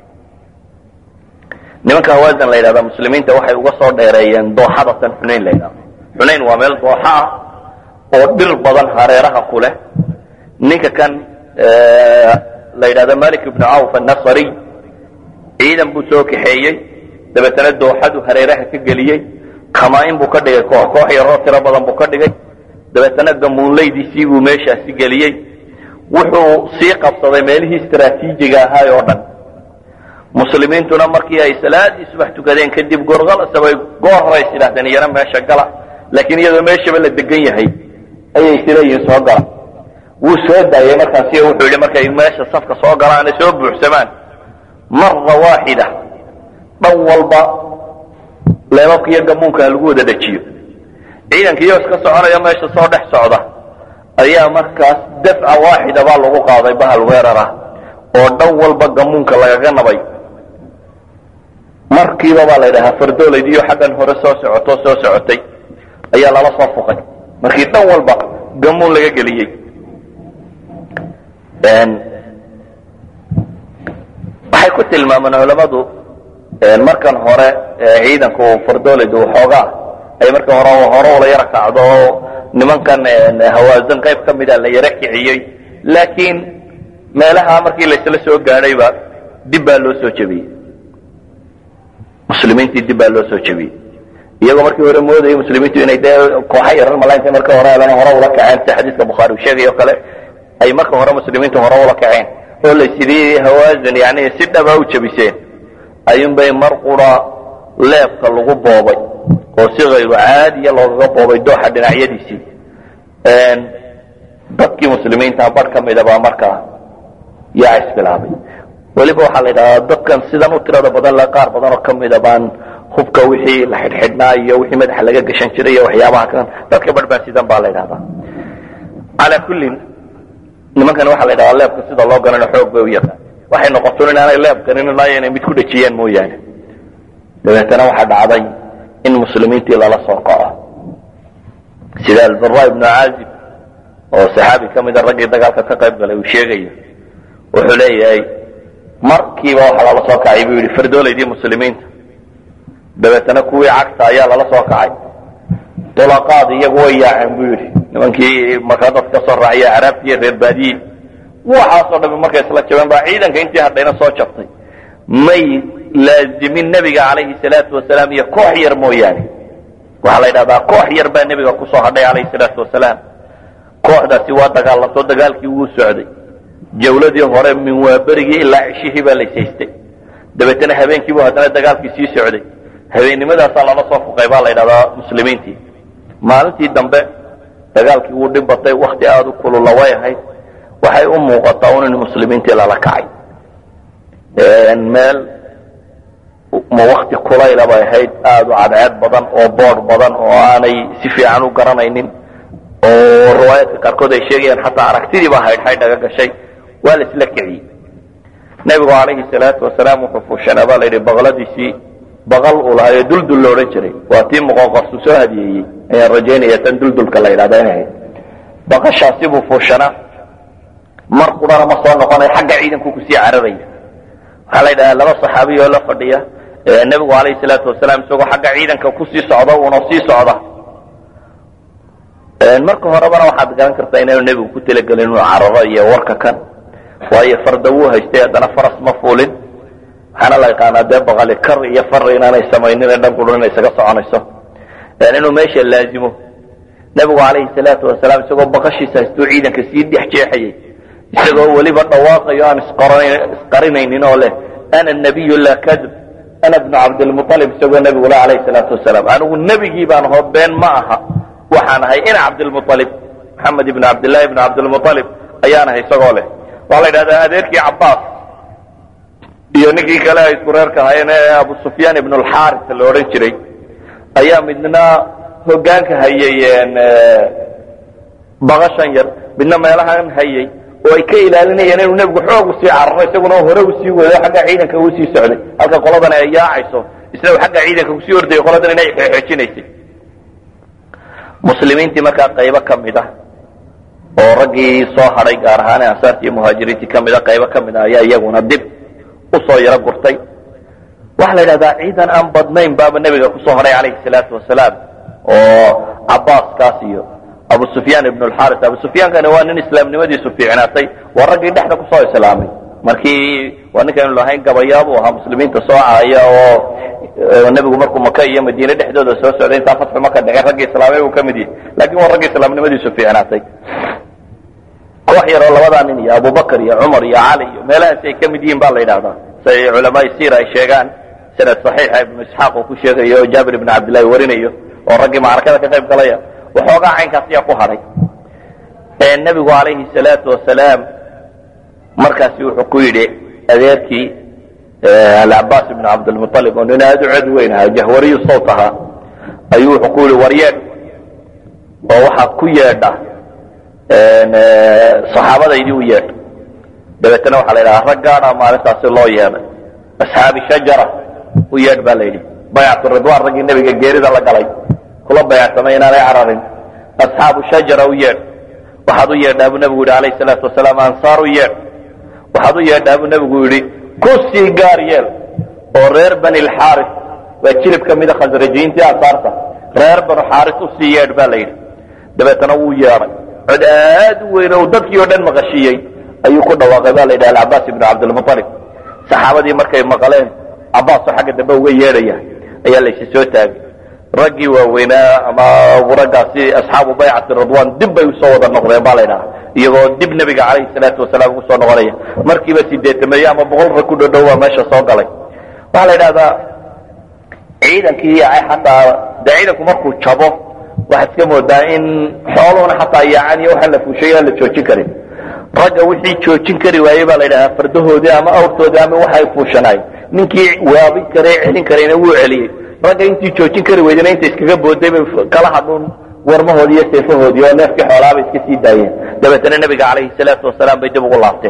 nimanka hawaasan la yidhahda muslimiinta waxay uga soo dheereeyeen dooxada tan xunayn la yidhahdo xunayn waa meel dooxa ah oo dhir badan hareeraha ku leh ninka kan la yidhahdo malik ibnu cawf annasariy ciidan buu soo kaxeeyey dabeetana dooxadu hareeraha ka geliyey kamaa-in buu ka dhigay koox koox yaroo tiro badan buu ka dhigay dabeetana gamuunleydiisii buu meeshaasi geliyey wuxuu sii qabsaday meelihii istraatiijiga ahaay oo dhan muslimiintuna markii ay salaadii subax tukadeen kadib gorqalasabay goor hore is yidhahdeen iyana meesha gala laakiin iyadoo meeshaba la degan yahay ayay isleeyihin soo gala wuu soo daayey markaasi wuxuu yidhi markay meesha safka soo galaane soo buuxsamaan mara waaxida dhan walba leebabka iyo gamuunka ha lagu wada dejiyo ciidankiiyo iska soconaya meesha soo dhex socda ayaa markaas dafca waaxida baa lagu qaaday bahal weerar ah oo dhan walba gamuunka lagaga nabay markiiba baa la ydhahaa fardooleydiiyo xaggan hore soo socoto soo socotay ayaa lala soo fuqay markii dhan walba gamuun laga geliyey waxay ku tilmaamaan culamadu markan hore ciidanku fardooleydu xoogaa ay marka hore hore ula yaro kacdo oo nimankan hawaasan qayb ka mida la yaro kiciyey laakiin meelaha markii laysla soo gaadhayba dib baa loo soo jebiyey muslimiintii dib baa loo soo jebiyey iyagoo markii hore moodayay muslimiintu inay dee kooxa yarar malaynta marka hore helana hore ula kaceen sida xadiiska bukhaari uu sheegay oo kale ay marka hore muslimiintu hore ula kaceen oo laysidii hawaasan yani si dhaba u jebiseen ayuunbay mar qura leebka lagu boobay oo si kayru caadiya loogaga boobay dooxa dhinacyadiisii dadkii muslimiinta bar ka mida baa markaa yaa isbilaabay weliba waxaa la yidhahdaa dadkan sidan u tirada badan le qaar badan oo kamida baan hubka wixii la xidhxidhnaa iyo wixii madaxa laga gashan jiray iyo waxyaabaha kan dadka barbaan sidan baa la yidhahdaa calaa kullin nimankan waxaa la yidhahdaa leebka sida loo ganano xoog bay u yaqaan waxay noqoton inaanay leeb ganin ilaa inay mid ku dhejiyeen mooyaane dabeetana waxaa dhacday in muslimiintii lala soo kaco sida albara ibnu caazib oo saxaabi ka mida raggii dagaalka ka qayb galay uu sheegayo wuxuu leeyahay markiiba waxaa lala soo kacay buu yidhi fardoolaydii muslimiinta dabeetana kuwii cagta ayaa lala soo kacay tulaqaad iyagu way yaaceen buu yidhi nimankii markaa dad ka soo raacaya caraabti iyo reer baadiye waxaasoo dhami markay isla jabeen baa ciidanka intii hadhayna soo jabtay may laazimin nebiga calayhi salaatu wasalaam iyo koox yar mooyaane waxaa la yidhahdaa koox yar baa nebiga kusoo hadhay calayhi salaatu wasalaam kooxdaasi waa dagaalanto dagaalkii wuu socday jawladii hore min waaberigii ilaa cishihii baa laysaystay dabeetana habeenkiibu haddana dagaalkii sii socday habeennimadaasa lala soo fuqay baa la yidhahdaa muslimiintii maalintii dambe dagaalkii wuu dhib batay wakti aada u kulula way ahayd waxay u muuqataa un in muslimiintii lala kacay meel ma wakti kulayla bay ahayd aada u cadceed badan oo boodh badan oo aanay si fiican u garanaynin oo riwaayaadka qaarkood ay sheegayaan xataa aragtidii baa haydhxay dhaga gashay waa la isla kiciyey nebigu calayhi salaatu wasalaam wuxuu fuushanaa baa la yidhi baqladiisii baqal uu lahaa ee duldul la odhan jiray waa tii muqoqorsu soo hadiyeeyey ayaan rajaynaya tan duldulka la yidhahda inay ahayd baqashaasi buu fuushanaa mar qurana ma soo noqonay xagga ciidanku kusii cararaya waxaa la yidhahdaa laba saxaabiy oo la fadhiya nebigu calayhi salaatu wasalaam isagoo xagga ciidanka kusii socda uuna sii socda marka horebana waxaad garan kartaa inaanu nebigu ku talagelin inuu cararo iyo warka kan waayo farda wuu haystay haddana faras ma fuulin waxaana la yaqaanaa dee baqali kar iyo far inaanay samaynin ee dhan qudhun inay isaga soconayso inuu meesha laazimo nebigu calayhi salaatu wasalaam isagoo baqashiisa haystuu ciidanka sii dhex jeexayay isagoo weliba dhawaaqayo aan isqarinaynin oo leh ana nabiyu laa kadib ana bnu cabdilmualib isagoo nebigu le calayhi salaatu wasalaam anigu nebigii baan hoo been ma aha waxaan ahay ina cabdilmualib maxamed ibn cabdillahi ibn cabdilmualib ayaan ahay isagoo leh waxaa la yidhahdaa adeerkii cabbaas iyo ninkii kale ay isku reerka ahaayeen ee abu sufyaan ibn alxaris la odhan jiray ayaa midna hogaanka hayay baqashan yar midna meelahan hayay oo ay ka ilaalinayeen inuu nebigu xoog usii cararo isaguna hore usii wado xagga ciidanka uu sii socday halka qoladan ay yaacayso isna xagga ciidanka kusii ordayay qoladan inay xeexeejinaysay muslimiintii markaa qaybo ka mid ah oo raggii soo hadhay gaar ahaan ansaartii iyo muhaajiriintii ka mid a qaybo ka mid ah ayaa iyaguna dib usoo yaro gurtay waxaa la yidhahdaa ciidan aan badnayn baaba nebiga kusoo hadhay calayhi salaatu wasalaam oo cabaaskaas iyo abu sufyaan ibn lxaris abu sufyaankani waa nin islaamnimadiisu fiicnaatay waa raggii dhexda kusoo islaamay markii waa ninkaynu lahayn gabayaabuu ahaa muslimiinta soo caaya oo nebigu markuu maka iyo madiine dhexdooda soo socday intaa fatxu maka dhexeen raggii islaamay buu ka mid yahay lakin waa raggii islaamnimadiisu fiicnaatay koox yaroo labadaa nin iyo abubakar iyo cumar iyo cali iyo meelahaasi ay ka mid yihiin ba la yidhahdaa siay culamaai siira ay sheegaan sanad saxiixa ibnu isxaaq uu ku sheegayo oo jaabir ibn cabdillahi warinayo oo raggii macrakada ka qayb galaya waxoogaa caynkaas ayaa ku hadhay nebigu calayhi salaatu wasalaam markaasi wuxuu ku yidhi adeerkii alcabaas ibn cabdilmualib oo nin aada u cod weyn ahaa jahwariyu sawt ahaa ayuu wuxuu ku yidhi waryeedh oo waxaad ku yeedha saxaabadaydii u yeedh dabeetana waxaa la yidhaha rag gaadha maalintaasi loo yeedhay asxaabi shajara u yeedh baa la yidhi baycatu ridwaan raggii nebiga geerida la galay kula bayacsamay inaanay cararin asxaabu shajara u yeedh waxaad u yeedhaa buu nebigu yidhi alayhi salaatu wasalaam ansaar u yeedh waxaad u yeedhaa buu nebigu yidhi ku sii gaar yeel oo reer bani lxaaris waa jilib ka mida khasrajiintii ansaarta reer banu xaaris u sii yeedh baa la yidhi dabeetana wuu yeedhay cod aad u weyn oo dadkii oo dhan maqashiiyey ayuu ku dhawaaqay baa la yidhi alcabaas ibnu cabdilmualib saxaabadii markay maqaleen cabaasoo xagga dambe uga yeedhaya ayaa laysi soo taagay raggii waaweynaa ama raggaasi asxaabu baycati ridwan dib bay usoo wada noqdeen baa la ydhaha iyagoo dib nebiga calayhi salaatu wasalaam ugu soo noqonaya markiiba sideetameeye ama boqol rag ku dhodhow waa meesha soo galay waxaa la yidhahdaa ciidankii xataa dee ciidanku markuu jabo waxaad iska moodaa in xooluhuna xataa yaacan iyo waxaan la fuushay aan la joojin karin ragga wixii joojin kari waayey baa la yidhahaa fardahoodii ama awrtoodii ama waxay fuushanaay ninkii waabin kare celin karayna wuu celiyey ragga intii joojin kari weydana inta iskaga booday bay kala hadhuun warmahoodii iyo seefahoodii oo neefkii xoolaabay iska sii daayeen dabeetana nebiga calayhi salaatu wasalaam bay dib ugu laabteen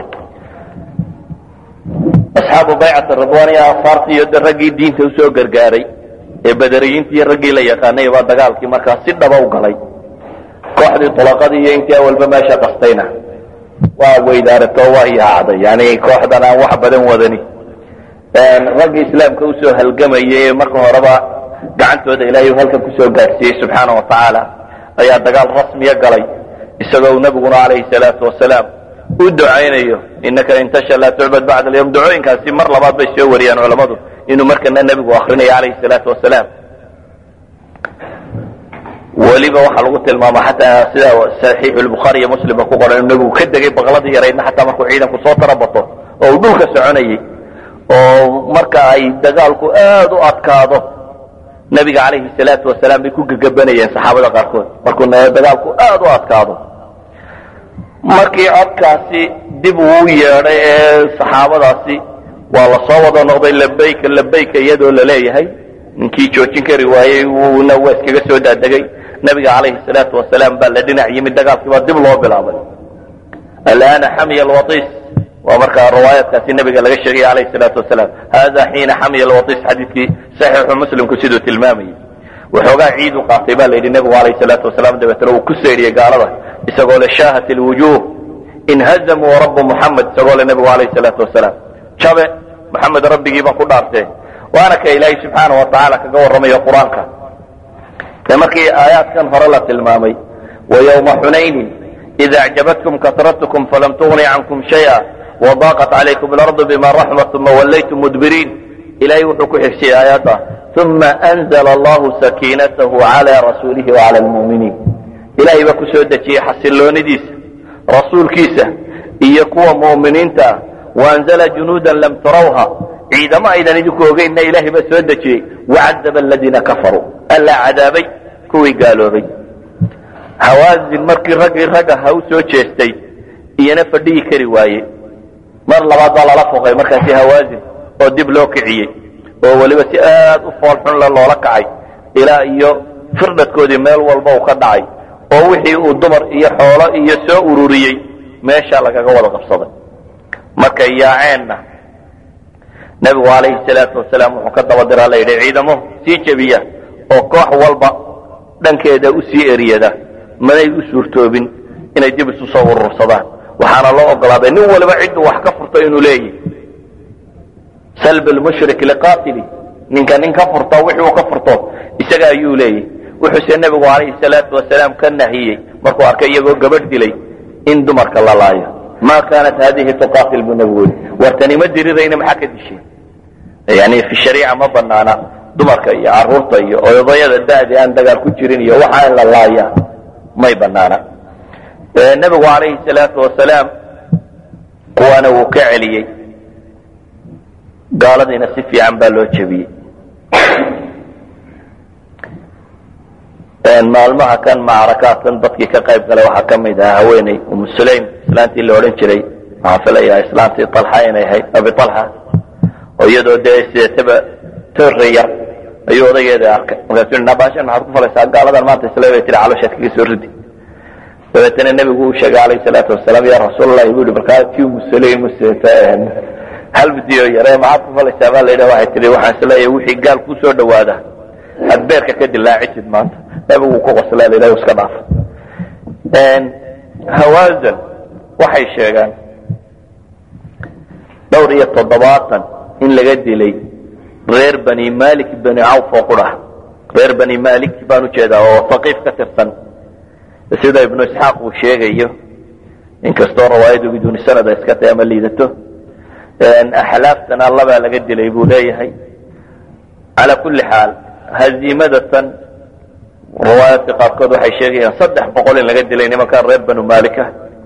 asxaabu baycati ridwaan iyo afaartii iyo raggii diinta usoo gargaaray ee badariyiintii iyo raggii la yaqaanay baa dagaalkii markaa si dhaba u galay kooxdii tulaqadii iyo intii awalba meesha qastayna waa weydaarato waa yaacday yani kooxdan aan wax badan wadani ragga islaamka usoo halgamayay marka horeba gacantooda ilaahay halkan kusoo gaadhsiiyey subxaana wa tacaala ayaa dagaal rasmiya galay isagoo nabiguna calayhi salaatu wasalaam u ducaynayo inaka in tasha laa tucbad bacda alyawm ducooyinkaasi mar labaad bay soo wariyaan culammadu inuu markana nebigu akrinayo calayhi salaatu wasalaam weliba waxaa lagu tilmaama xataa sida saxiixu lbukhaari iyo muslimba ku qoran inuu nebigu ka degay baqladii yaraydna xataa markuu ciidanku soo tarabato oo uu dhulka soconayay oo marka ay dagaalku aad u adkaado nebiga calayhi salaatu wasalaam bay ku gegabanayeen saxaabada qaarkood markuu dagaalku aad u adkaado markii codkaasi dib uu yeedhay ee saxaabadaasi waa la soo wada noqday labayka labayka iyadoo la leeyahay ninkii joojin kari waayey wuuna waa iskaga soo daadegay nabiga calayhi salaatu wasalaam baa la dhinac yimid dagaalkii baa dib loo bilaabay alana xamiya alwatis waa markaa riwaayaadkaasi nabiga laga sheegay calayhi salaatu wasalaam hada xiina xamiya alwatis xadiidkii saxiixu muslimku siduu tilmaamayay waxoogaa ciid u qaatay baa la yidhi nebigu calayhi salaatu wasalaam dabeetana uu ku seydhiyey gaalada isagoo le shaahat alwujuuh inhazamuu rabbu muxamed isagoo le nebigu calayhi salaatu wasalaam jabe maxamed rabbigii baan ku dhaartee waana ka ilaahay subxaana wa tacaala kaga warramayo qur-aanka ee markii aayaadkan hore la tilmaamay wa yowma xunaynin ida acjabatkum kasratkum falam tugni cankum shaya وضاقت عليكم الأرض بما رحمت ثم وليتم مدبرين إلهي وحكو حفشي آياته ثم أنزل الله سكينته على رسوله وعلى المؤمنين إلهي بكو سودتي حسلون ديس رسول كيسة إيقوى مؤمنين تا وأنزل جنودا لم تروها عندما إذا نجيكو غيرنا إلهي بسودتي وعذب الذين كفروا ألا عذابي كوي قالوا بي هوازن مركي رقي رقا هاو سو جيستي إينا فدي كري وايه mar labaad baa lala foqay markaasi hawaazin oo dib loo kiciyey oo weliba si aad u foolxun le loola kacay ilaa iyo firdhadkoodii meel walba uu ka dhacay oo wixii uu dumar iyo xoolo iyo soo ururiyey meesha lagaga wada qabsaday markay yaaceenna nebigu calayhi salaatu wasalaam wuxuu ka daba diraa la yidhi ciidamo sii jebiya oo koox walba dhankeeda u sii eriyada manay u suurtoobin inay dib isu soo urursadaan waxaana loo ogolaaday nin waliba cidduu wax ka furto inuu leeyahy salb lmushrik liqatili ninka nin ka furto wixii uu ka furto isaga ayuu leeyahy wuxuuse nebigu calayhi salaatu wasalaam ka nahiyey markuu arkay iyagoo gabadh dilay in dumarka la laayo ma kaanat hadihi tuqatil buu nebigu yidhi wartani ma dirirayna maxaa ka dishay yani fi shariica ma banaana dumarka iyo caruurta iyo odayada da'di aan dagaal ku jirin iyo waxa in la laaya may banaana nebigu calayhi salaatu wasalaam kuwaana wuu ka celiyey gaaladiina si fiican baa loo jebiyey maalmaha kan macrakaadkan dadkii ka qayb galay waxaa ka mid ahaa haweeney umu sulaym islaantii la odhan jiray waxaan filayaa islaantii alxa inay ahayd abi alxa oo iyadoo dee sideetaba torre yar ayuu odageeda arkay markaasuu nabaashan maxaad ku falaysaa gaaladan maanta isla bay tiri calooshaad kaga soo ridi dabeetana nebigu uu sheegay calayhi salaatu wasalaam ya rasuulallahi buu yihi markaa tii musulaym halbidiyo yare maxaad ku falaysaa baa la yidhaha waxay tihi waxaan isleeyahay wixii gaal kuu soo dhawaada aad beerka ka dilaacisid maanta nebigu ku qoslaa la yidhaha iska dhaaf hawaazan waxay sheegaan dhowr iyo toddobaatan in laga dilay reer bani malik bani cawf oo qurah reer bani malik baan ujeedaa oo haqiif ka tirsan sida ibnu isxaaq uu sheegayo inkastoo rawaayadu biduuni sanada iska tahay ama liidato axlaaftan allabaa laga dilay buu leeyahay calaa kulli xaal haziimadatan riwaayaadka qaarkood waxay sheegayaan saddex boqol in laga dilay nimankan reer banu malika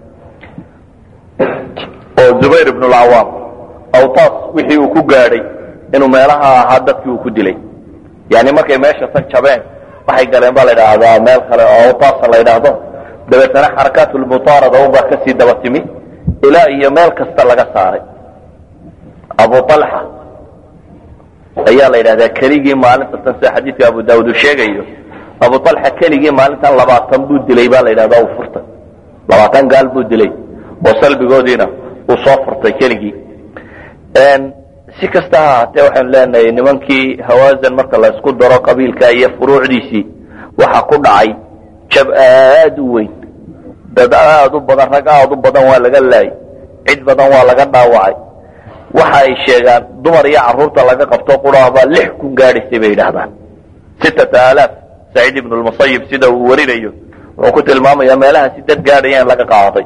oo zubayr ibn lcawaam awtaas wixii uu ku gaadhay inuu meelaha ahaa dadkii uu ku dilay yani markay meesha tan jabeen waxay galeen baa la idhaahdaa meel kale oo awtaasa la ydhaahdo dabeetana xarakaat lmuaarada unbaa kasii daba timi ilaa iyo meel kasta laga saaray abu alxa ayaa la yidhahdaa keligii maalinta tan sida xadiidka abu daawud uu sheegayo abu alxa keligii maalintan labaatan buu dilay baa la yidhahda uu furtay labaatan gaal buu dilay oo salbigoodiina uu soo furtay keligii si kasta ha ahaatee waxaanu leenahay nimankii hawaazan marka la isku daro qabiilka iyo furuucdiisii waxa ku dhacay jab aad u weyn dad aada u badan rag aada u badan waa laga laayay cid badan waa laga dhaawacay waxa ay sheegaan dumar iyo carruurta laga qabto quraabaa lix kun gaadhaysay bay yidhaahdaan sittata aalaaf saciid ibnu lmusayib sida uu warinayo wuxuu ku tilmaamayaa meelahaasi dad gaadhayaan laga qaaday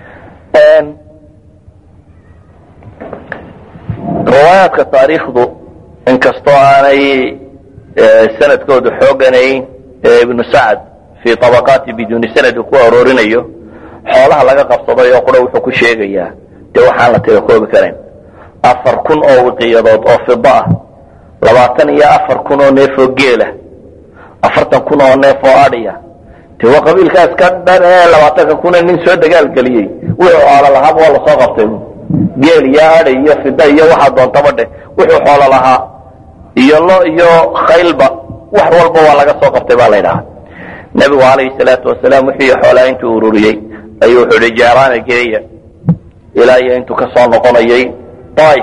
riwaayaadka taariikhdu inkastoo aanay sanadkoodu xooganayn ee ibnu sacd fii tabaqaati biduuni sanad uu ku aroorinayo xoolaha laga qabsaday oo qura wuxuu ku sheegayaa dee waxaan la tira koobi karayn afar kun oo wiqiyadood oo fida ah labaatan iyo afar kun oo neef oo geela afartan kun oo neef oo adhiya dee waa qabiilkaas ka dhan ee labaatanka kuna nin soo dagaalgeliyey wuxuu xoolo lahaaba waa lasoo qabtay geel iyo adhi iyo fida iyo waxaa doontaba dheh wuxuu xoolo lahaa iyo lo iyo khaylba wax walba waa laga soo qabtay baa la ydhahaa nebigu calayhi salaatu wasalaam wixii xoolaa intuu ururiyey ayuu wuxuu ihi jeeraana geeya ilaa iyo intuu ka soo noqonayay daaif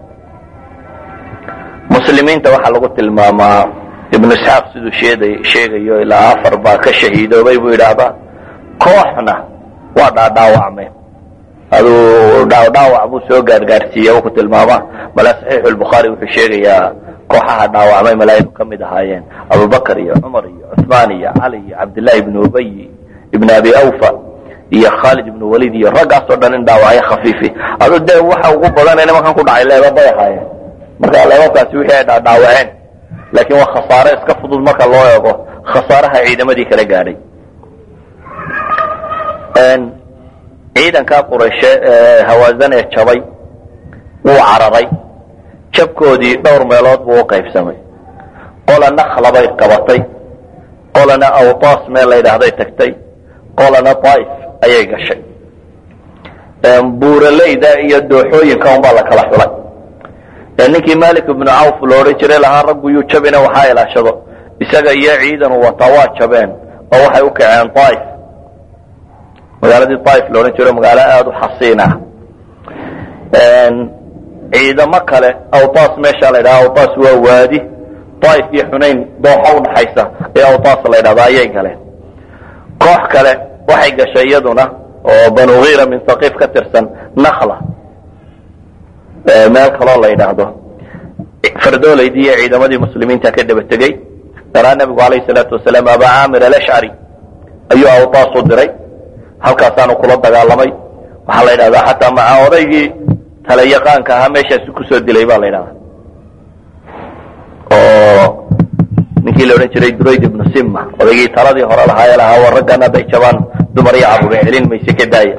muslimiinta waxaa lagu tilmaamaa ibnu isxaaq siduu sheeday sheegayo ilaa afar baa ka shahiidoobay buu yidhaahdaa kooxna waa dhaadhaawacmeen aduu dhaawdhaawac buu soo gaargaarsiiye u ku tilmaamaa mala saxiixu lbukhaari wuxuu sheegayaa kooxaha dhaawacmay malaa'iku ka mid ahaayeen abubakar iyo cumar iyo cuثmaan iyo cali iyo cabdillaahi ibnu ubay ibn abi awfa iyo khaalid ibnu walid iyo raggaasoo dhan in dhaawacyo khafiifi adu dee waxa ugu badan nimankan ku dhacay leeba bay ahaayeen marka leebabkaasi wixii ay dhaadhaawaceen laakiin waa khasaare iska fudud marka loo eego khasaaraha ciidamadii kala gaadhay ciidankaa qurayshe ee hawaasan ee jabay wuu cararay jabkoodii dhowr meelood buu u qaybsamay qola nakla bay qabatay qolana awtaas meel la yidhaahday tagtay qolana daaif ayay gashay buuraleyda iyo dooxooyinka unbaa la kala xulay ninkii malik ibnu cawf la odhan jiray lahaa raggu yuu jabina waxaa ilaashado isaga iyo ciidanu wataa waa jabeen oo waxay u kaceen daaif magaaladii daaif la odhan jiro magaalo aada u xasiin ah ciidamo kale awtaas meesha la ydhaha awtaas waa waadi daaif iyo xunayn dooxa udhaxaysa ee awtaas la ydhahda ayay galeen koox kale waxay gashay iyaduna oo banu hiira min haqiif ka tirsan nakla meel kaloo la yidhaahdo fardoolaydii iyo ciidamadii muslimiinta ka daba tegey daraa nebigu alayh salaatu wasalaam aba caamir alashcari ayuu awtaas u diray halkaasaanu kula dagaalamay waxaa la yidhahdaa xataa maca odaygii talayaqaanka ahaa meeshaasi kusoo dilay ba la yidhahdaa oo ninkii la odhan jiray durayd ibnu simma odaygii taladii hore lahaa ee lahaa war raggan hadday jabaan dumar iyo carruur celin mayse ka daaya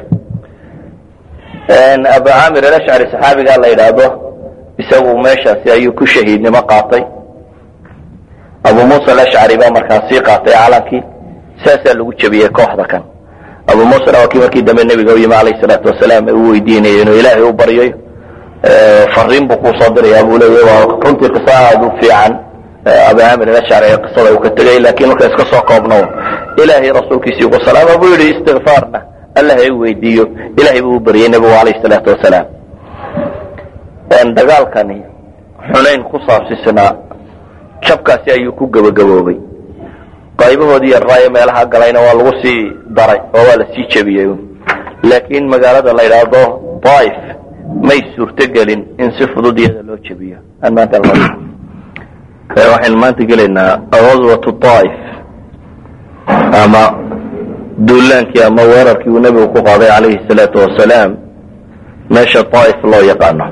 abu caamir alashcari saxaabigaa la yidhaahdo isagu meeshaasi ayuu ku shahiidnimo qaatay abu muusa alashcari baa markaa sii qaatay calankii saasaa lagu jebiyey kooxda kan abu muusana waa kii markii dambe nebiga u yimi alayh salaatu wasalaam ee uu weydiinayay inuu ilaahay u baryayo fariin buu kuusoo diraya buu leeya waa runtii qiso aada u fiican abu caamir alashcari ee qisada uu ka tegay laakiin marka iska soo koobno ilaahay rasuulkiisii ugu salaama buu yidhi istikfaarna allah ay weydiiyo ilahay buu u baryay nebigu alayh salaatu wasalaam dagaalkani xunayn ku saabsisnaa jabkaasi ayuu ku gebagaboobay qaybahoodii yarraayo meelaha galayna waa lagu sii daray oo waa la sii jebiyey laakiin magaalada la yidhaahdo daaif may suurtogelin in si fudud iyada loo jebiyo aan maanta waxaynu maanta gelaynaa ghaswatu daaif ama duulaankii ama weerarkii uu nebigu ku qaaday calayhi salaatu wasalaam meesha daaif loo yaqaano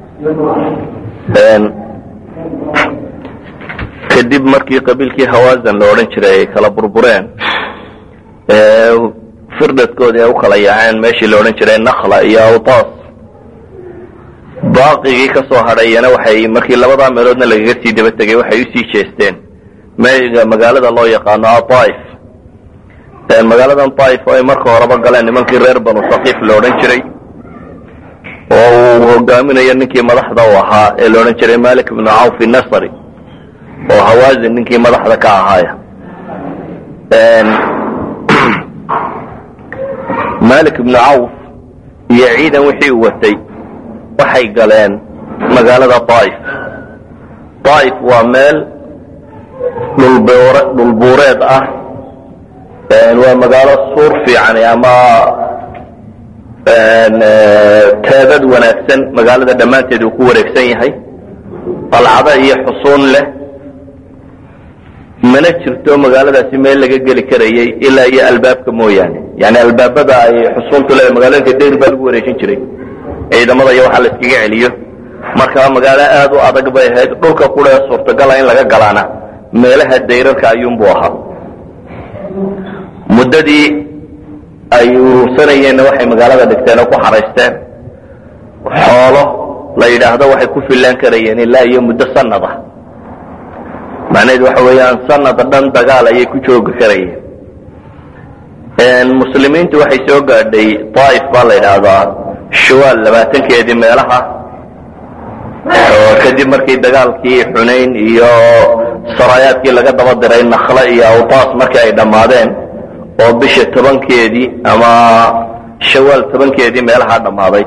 kadib markii qabiilkii hawaasan la odhan jiray ay kala burbureen firdhadkoodii ay u kala yaaceen meeshii la odhan jiray nakla iyo awtaas baaqigii ka soo hadhayana waxay markii labadaa meeloodna lagaga sii daba tegay waxay usii jeesteen mega magaalada loo yaqaano adaaif magaaladan daaif oo ay marka horeba galeen nimankii reer banu sakiif la odhan jiray oo uu hogaaminayo ninkii madaxda u ahaa ee la odhan jiray malik ibnu cawf nasri oo hawaasin ninkii madaxda ka ahaaya malik ibnu cawf iyo ciidan wixii u watay waxay galeen magaalada daaif daaif waa meel dhulbuureed ah waa magaalo suur fiican ama teedad wanaagsan magaalada dhammaanteed uu ku wareegsan yahay qalcado iyo xusuun leh mana jirto magaaladaasi meel laga geli karayay ilaa iyo albaabka mooyaane yani albaabada ay xusuuntu leedahay magaalooyinka dayr baa lagu wareejin jiray ciidamada iyo waxa la iskaga celiyo marka magaalo aad u adag bay ahayd dhulka qura ee suurtagala in laga galaana meelaha dayrarka ayuunbuu ahaa muddadii ay urursanayeenna waxay magaalada dhigteen oo ku xaraysteen xoolo la yidhaahdo waxay ku fillaan karayeen ilaa iyo muddo sanad ah macnaheedu waxa weeyaan sanad dhan dagaal ayay ku joogi karayeen muslimiintu waxay soo gaadhay daaif baa la yidhaahdaa shawaal labaatankeedii meelaha oo kadib markii dagaalkii xunayn iyo saraayaadkii laga daba diray nakhle iyo awtaas markii ay dhammaadeen oo bisha tobankeedii ama shawaal tobankeedii meelaha dhammaaday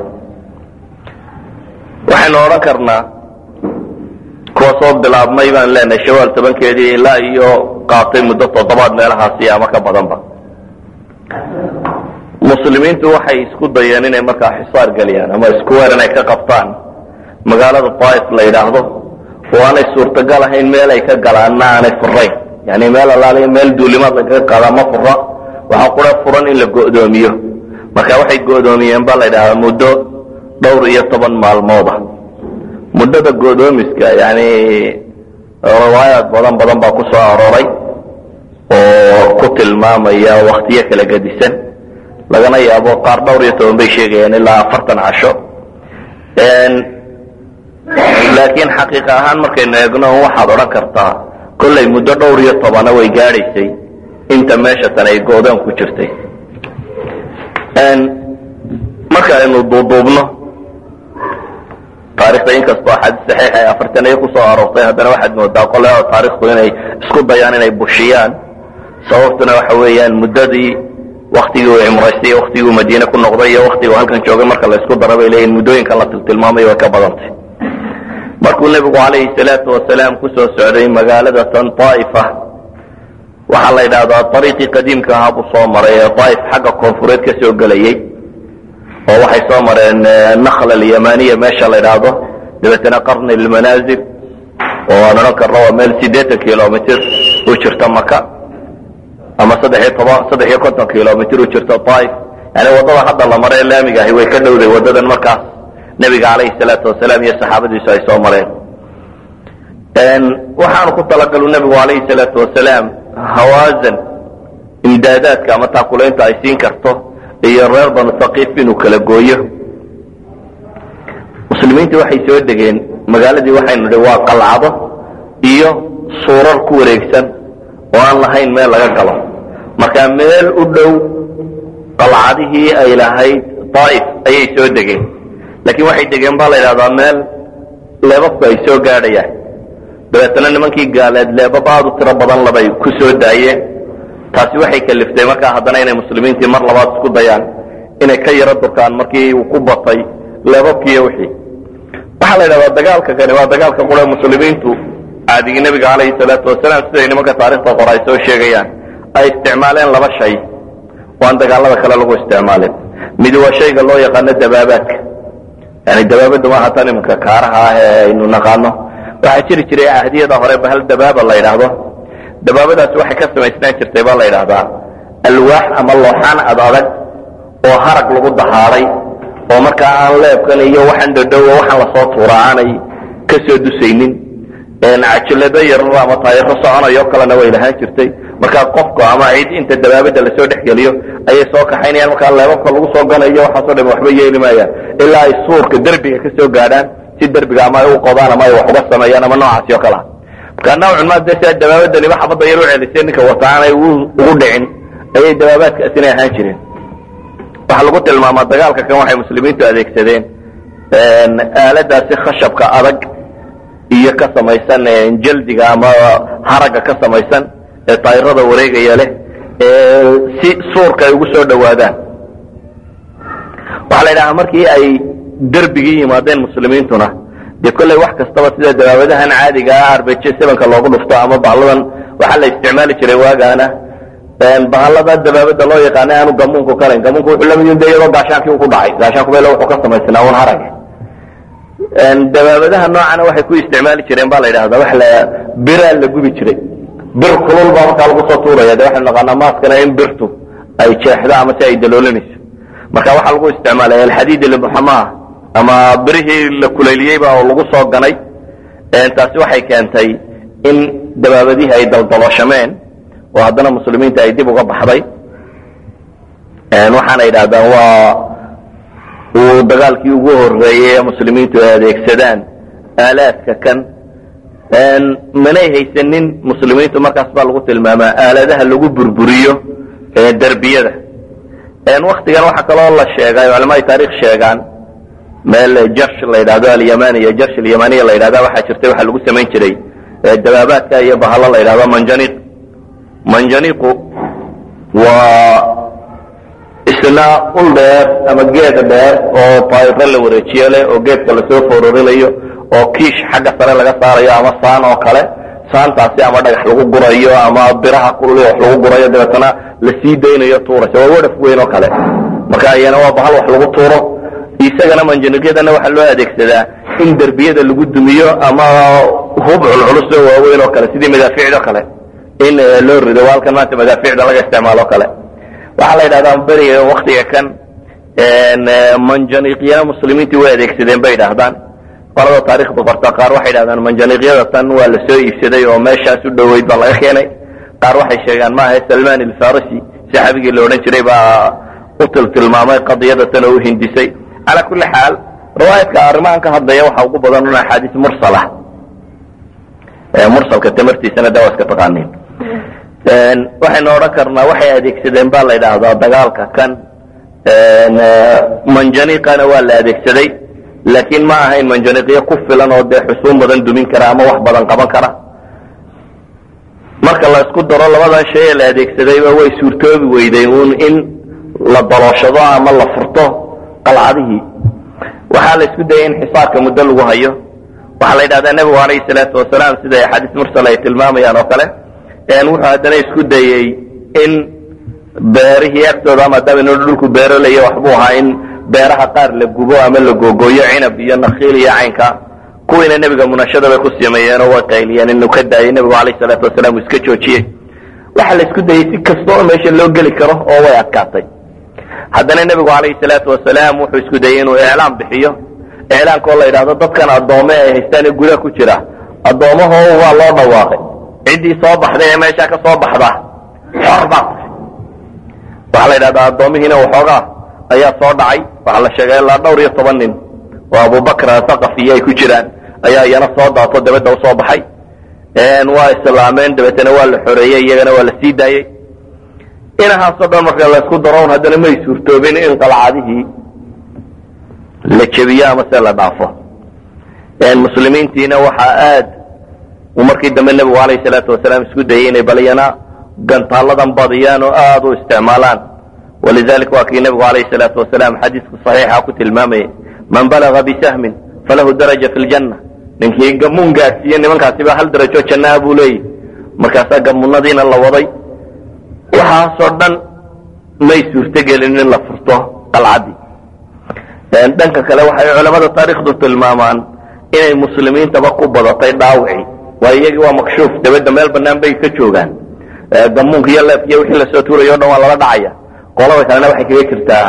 waxaynu odhan karnaa kuwa soo bilaabmay baan leenahay shawaal tobankeedii ilaa iyo qaatay muddo toddobaad meelahaasi ama ka badanba muslimiintu waxay isku dayeen inay markaa xisaar geliyaan ama isku weer inay ka qabtaan magaalada daaif la yidhaahdo oo aanay suurtagal ahayn meel ay ka galaanna aanay furayn yani meel alaaliya meel duulimaad lagaga qaadaa ma fura waxaa qura furan in la go'doomiyo marka waxay go'doomiyeen baa la yidhahdaa muddo dhowr iyo toban maalmooda muddada go'doomiska yani riwaayaad badan badan baa ku soo arooray oo ku tilmaamaya waktiyo kala gedisan lagana yaabo qaar dhowr iyo toban bay sheegayaan ilaa afartan casho laakiin xaqiiqa ahaan markaynu eegno waxaad odhan kartaa kollay muddo dhowr iyo tobana way gaadhaysay inta meesha tan ay go-daan ku jirtay marka aynu duuduubno taarikhda inkastoo axaadiis saxiix ay afartaniyo kusoo aroortay haddana waxaad moodaa qolada taarikhdu inay isku dayaan inay bushiyaan sababtuna waxa weeyaan muddadii waktigii uu cimraystay waktigii uu madiine ku noqday iyo waktigii uu halkan joogay marka la isku dara bay leeyihin muddooyinkan la tiltilmaamayo way ka badantay markuu nebigu calayhi salaatu wasalaam kusoo socday magaalada tan daa'ifa waxaa la yidhahdaa ariiqii qadiimka ahaa buu soo maray ee daaif xagga koonfureed ka soo gelayey oo waxay soo mareen nakhl alyamaniya meesha la yidhaahdo dabeetana qarni lmanaazil oo aan odhan karno waa meel siddeetan kilomitr u jirta maka ama saddex iyo toban saddex iyo konton kilomitr u jirta daaif yani waddada hadda la mare ee laamiga ahi way ka dhowday waddadan markaas nebiga calayhi salaatu wasalaam iyo saxaabadiisu ay soo mareen waxaanu ku talagalu nebigu calayhi salaatu wasalaam hawaasan imdaadaadka ama taakulaynta ay siin karto iyo reer banu haqiif inuu kala gooyo muslimiintii waxay soo degeen magaaladii waxaynu nihi waa qalcado iyo suurar ku wareegsan oo aan lahayn meel laga galo marka meel u dhow qalcadihii ay lahayd daaif ayay soo degeen laakiin waxay degeen baa la yidhahdaa meel leebabku ay soo gaadhayaan dabeetana nimankii gaaleed leebab aad u tiro badan labay ku soo daayeen taasi waxay kaliftay markaa haddana inay muslimiintii mar labaad isku dayaan inay ka yaro durkaan markii uu ku batay leebabkiiyo wixii waxaa la yidhahdaa dagaalka kani waa dagaalka qura muslimiintu caadigii nebiga calayhi salaatu wasalaam siday nimanka taarikhda qora ay soo sheegayaan ay isticmaaleen laba shay oo aan dagaalada kale lagu isticmaalin midi waa shayga loo yaqaano dabaabaadka yani dabaabadda maaha tan iminka kaaraha ah ee aynu naqaano waxaa jiri jiray cahdiyada hore bahal dabaaba la yidhaahdo dabaabadaasi waxay ka samaysnaan jirtay baa la yidhaahdaa alwaax ama looxaan ad adag oo harag lagu dahaaday oo markaa aan leebkan iyo waxaan dhodhowo waxaan lasoo tuura aanay ka soo dusaynin cajilado yarar ama taayaro soconayo kalena way lahaan jirtay markaa qofka ama cid inta dabaabada lasoo dhexgeliyo ayay soo kaxaynayaan markaa leebabka lagu soo ganayo waxaasoo dham waxba yeeli maayaan ilaa ay suurka derbiga ka soo gaadhaan si derbiga ama ay u qodaan ama ay wax uga sameeyaan ama noocaasi oo kale ah markaa nawcun ma de sidaa dabaabadaniba xabadda yar u celisay ninka wata aanay ugu dhicin ayay dabaabaadkaasina ahaan jireen waxaa lagu tilmaamaa dagaalka kan waxay muslimiintu adeegsadeen aaladaasi khashabka adag iyo ka samaysan jaldiga ama haragga ka samaysan ee taayirada wareegaya leh si suurka ay ugu soo dhowaadaan waxaa la yidhahaa markii ay derbigii yimaadeen muslimiintuna dee kolley wax kastaba sida dabaabadahan caadiga ah arbeje sebanka loogu dhufto ama bahladan waxaa la isticmaali jiray waagaana bahalada dabaabada loo yaqaana aanu gamuunku karayn gamuunku wuxuu lamid de iyadoo gaashaankii ku dhacay gaashaanku bel wuxuu ka samaysnaa un harag dabaabadaha noocana waxay ku isticmaali jireen ba la yidhahda wax la biraa la gubi jiray bir kulul baa markaa lagu soo tuuraya de waxaynu naqaanaa maaskana in birtu ay jeexdo ama si ay daloolinayso marka waxaa lagu isticmaalay alxadiid limuxamaa ama birihii la kuleyliyeyba oo lagu soo ganay taasi waxay keentay in dabaabadihii ay daldalooshameen oo haddana muslimiinta ay dib uga baxday waxaana yidhahdaan waa uu dagaalkii ugu horeeyey ee muslimiintu ay adeegsadaan aalaadka kan manay haysanin muslimiintu markaas baa lagu tilmaamaa aaladaha lagu burburiyo derbiyada waktigan waxaa kaloo la sheegay culamada taarikh sheegaan meel jarsh la yidhahdo alyamaniya jarsh alyamaniya la yidhahda waxaa jirtay waxaa lagu samayn jiray dabaabaadka iyo bahalo la yidhahdo manjaniq manjaniqu waa isna ul dheer ama geed dheer oo taayiro la wareejiyo leh oo geedka lasoo foororinayo oo kiish xagga sare laga saarayo ama saan oo kale saantaasi ama dhagax lagu gurayo ama biraha kulul wax lagu gurayo dabeetana la sii daynayo tuuraysa waa wadhaf weyn oo kale marka iyana waa bahal wax lagu tuuro isagana manjaniqyadana waxaa loo adeegsadaa in derbiyada lagu dumiyo ama hub culculus oo waaweyn oo kale sidii madaafiicdo kale in loo rido waa halkan maanta madaafiicda laga isticmaalo kale waxaa la yidhahdaa beriga waktiga kan manjaniiqyana muslimiintii way adeegsadeen bay yidhaahdaan qolada taarikhda qorta qaar waxay yidhahdaan manjaniiqyada tan waa la soo iibsaday oo meeshaas u dhoweyd baa laga keenay qaar waxay sheegaan maaha salman alfarisi saxaabigii la odhan jiray baa u tiltilmaamay qadiyada tan oo u hindisay calaa kulli xaal riwaayadka arrimahan ka hadlaya waxaa ugu badan un axaadiis mursala mursalka tamartiisana daa waa iska taqaaniin waxaynu odhan karnaa waxay adeegsadeen baa la yidhaahdaa dagaalka kan manjaniiqana waa la adeegsaday laakiin ma ahayn manjaniiqyo ku filan oo dee xusuun badan dumin kara ama wax badan qaban kara marka la isku daro labadan shay ee la adeegsadayba way suurtoobi weyday uun in la dalooshado ama la furto qalcadihii waxaa la isku dayay in xisaarka muddo lagu hayo waxaa la yidhahdaa nebigu alayhi salaatu wasalaam sida axaadiis mursal ay tilmaamayaan oo kale wuxuu haddana isku dayey in beerihii agtooda ama dabino dhulku beerolaya waxbuu ahaa in beeraha qaar la gubo ama la googooyo cinab iyo nakiil iyo caynka kuwiina nebiga munashada bay ku sameeyeen oo way qayliyeen inuu ka daayay nebigu alayh salaatu wasalaam uu iska joojiyey waxaa la isku dayey si kasta oo meesha loo geli karo oo way adkaatay haddana nebigu alayhi salaatu wasalaam wuxuu isku dayey inuu iclaam bixiyo iclaamkaoo la yidhahdo dadkan addoome ay haystaan ee gudaha ku jira addoomaho waa loo dhawaaqay ciddii soo baxday ee meeshaa ka soo baxda xor baa waxaa la yidhahdaa addoomihiina waxoogaa ayaa soo dhacay waxaa la sheegay ilaa dhowr iyo toban nin oo abubakr athaqafiyo ay ku jiraan ayaa iyana soo daato dabadda usoo baxay waa islaameen dabeetana waa la xoreeyey iyagana waa la sii daayey inahaasoo dhan marka laysku daroon haddana may suurtoobin in qalcadihii la jebiyo ama se la dhaafo muslimiintiina waxaa aad uu markii dambe nebigu alayh salaatu wasalaam isku dayey inay balyana gantaaladan badiyaan oo aada u isticmaalaan walidalik waa kii nebigu alayh salaatu wasalaam xadiiska saxiixa ku tilmaamayay man balaga bisahmin falahu daraja fi ljanna ninkii gamuun gaadhsiiye nimankaasiba hal darajo jannaa buu leeyahy markaasaa gamuunadiina la waday waxaasoo dhan may suurtogelin in la furto qalcaddii dhanka kale waxay culamada taarikhdu tilmaamaan inay muslimiintaba ku badatay dhaawicii waa iyagii waa makshuuf dabadda meel banaan bay ka joogaan gamuunka iyo leefkiiyo wixii lasoo tuurayo o dhan waa lala dhacaya qolada kalena waxay kaga jirtaa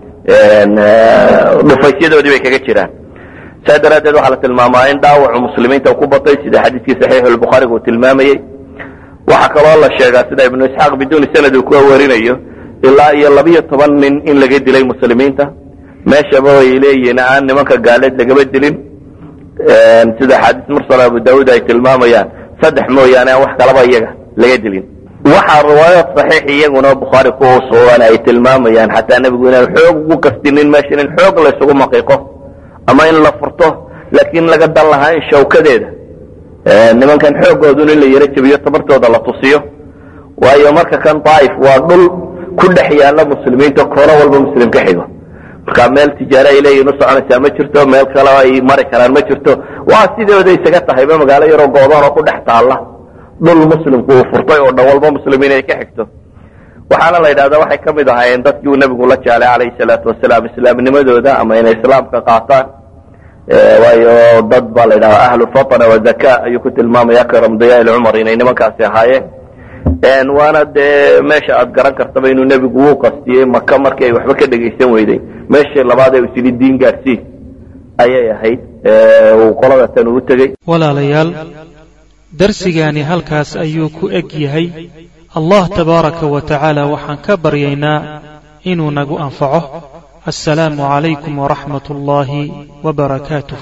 dhufaysyadoodii bay kaga jiraan saa daraaddeed waxaa la tilmaamaa in dhaawacu muslimiinta ku batay sida xadiiskii saxiixulbukhaariga uu tilmaamayey waxaa kaloo la sheegaa sida ibnu isxaaq biduuni sanad uu ku warinayo ilaa iyo labiyo toban nin in laga dilay muslimiinta meeshaba ay leeyihiin aan nimanka gaaleed lagaba dilin sida axaadiis mursal abu daauud ay tilmaamayaan saddex mooyaane aan wax kalaba iyaga laga dilin waxaa riwaayaad saxiix iyaguna bukhaari ku sugan ay tilmaamayaan xataa nebigu inaan xoog ugu kastinin meeshan in xoog laysugu maqiiqo ama in la furto laakiin laga dan lahaa in shawkadeeda nimankan xoogoodun in la yaro jebiyo tabartooda la tusiyo waayo marka kan daaif waa dhul ku dhex yaalla muslimiinta koono walba muslim ka xigo marka meel tijaare ay leeyihin u soconaysaa ma jirto meel kale ay mari karaan ma jirto waa sidooda isaga tahayba magaalo yaroo goodoon oo ku dhex taalla dhul muslimku uu furtay oo dhan walba muslimiin ay ka xigto waxaana la yidhahdaa waxay ka mid ahaayeen dadkii uu nebigu la jeclay calayhi salaatu wasalaam islaamnimadooda ama inay islaamka qaataan waayo dad baa la yidhahdaa ahlu fatna wazaka ayuu ku tilmaamaya karamdiyaa cumar inay nimankaasi ahaayeen waana dee meesha aad garan kartaba inuu nebigu wuu qastiyey maka markii ay waxba ka dhegaysan weyday meeshii labaad ee uu isyidhi diin gaadhsii ayay ahayd uu qolada tan uu tegey walaalayaal darsigaani halkaas ayuu ku eg yahay allah tabaaraka wa tacaala waxaan ka baryaynaa inuu nagu anfaco assalaamu calaykum waraxmat ullaahi wbarakaatuh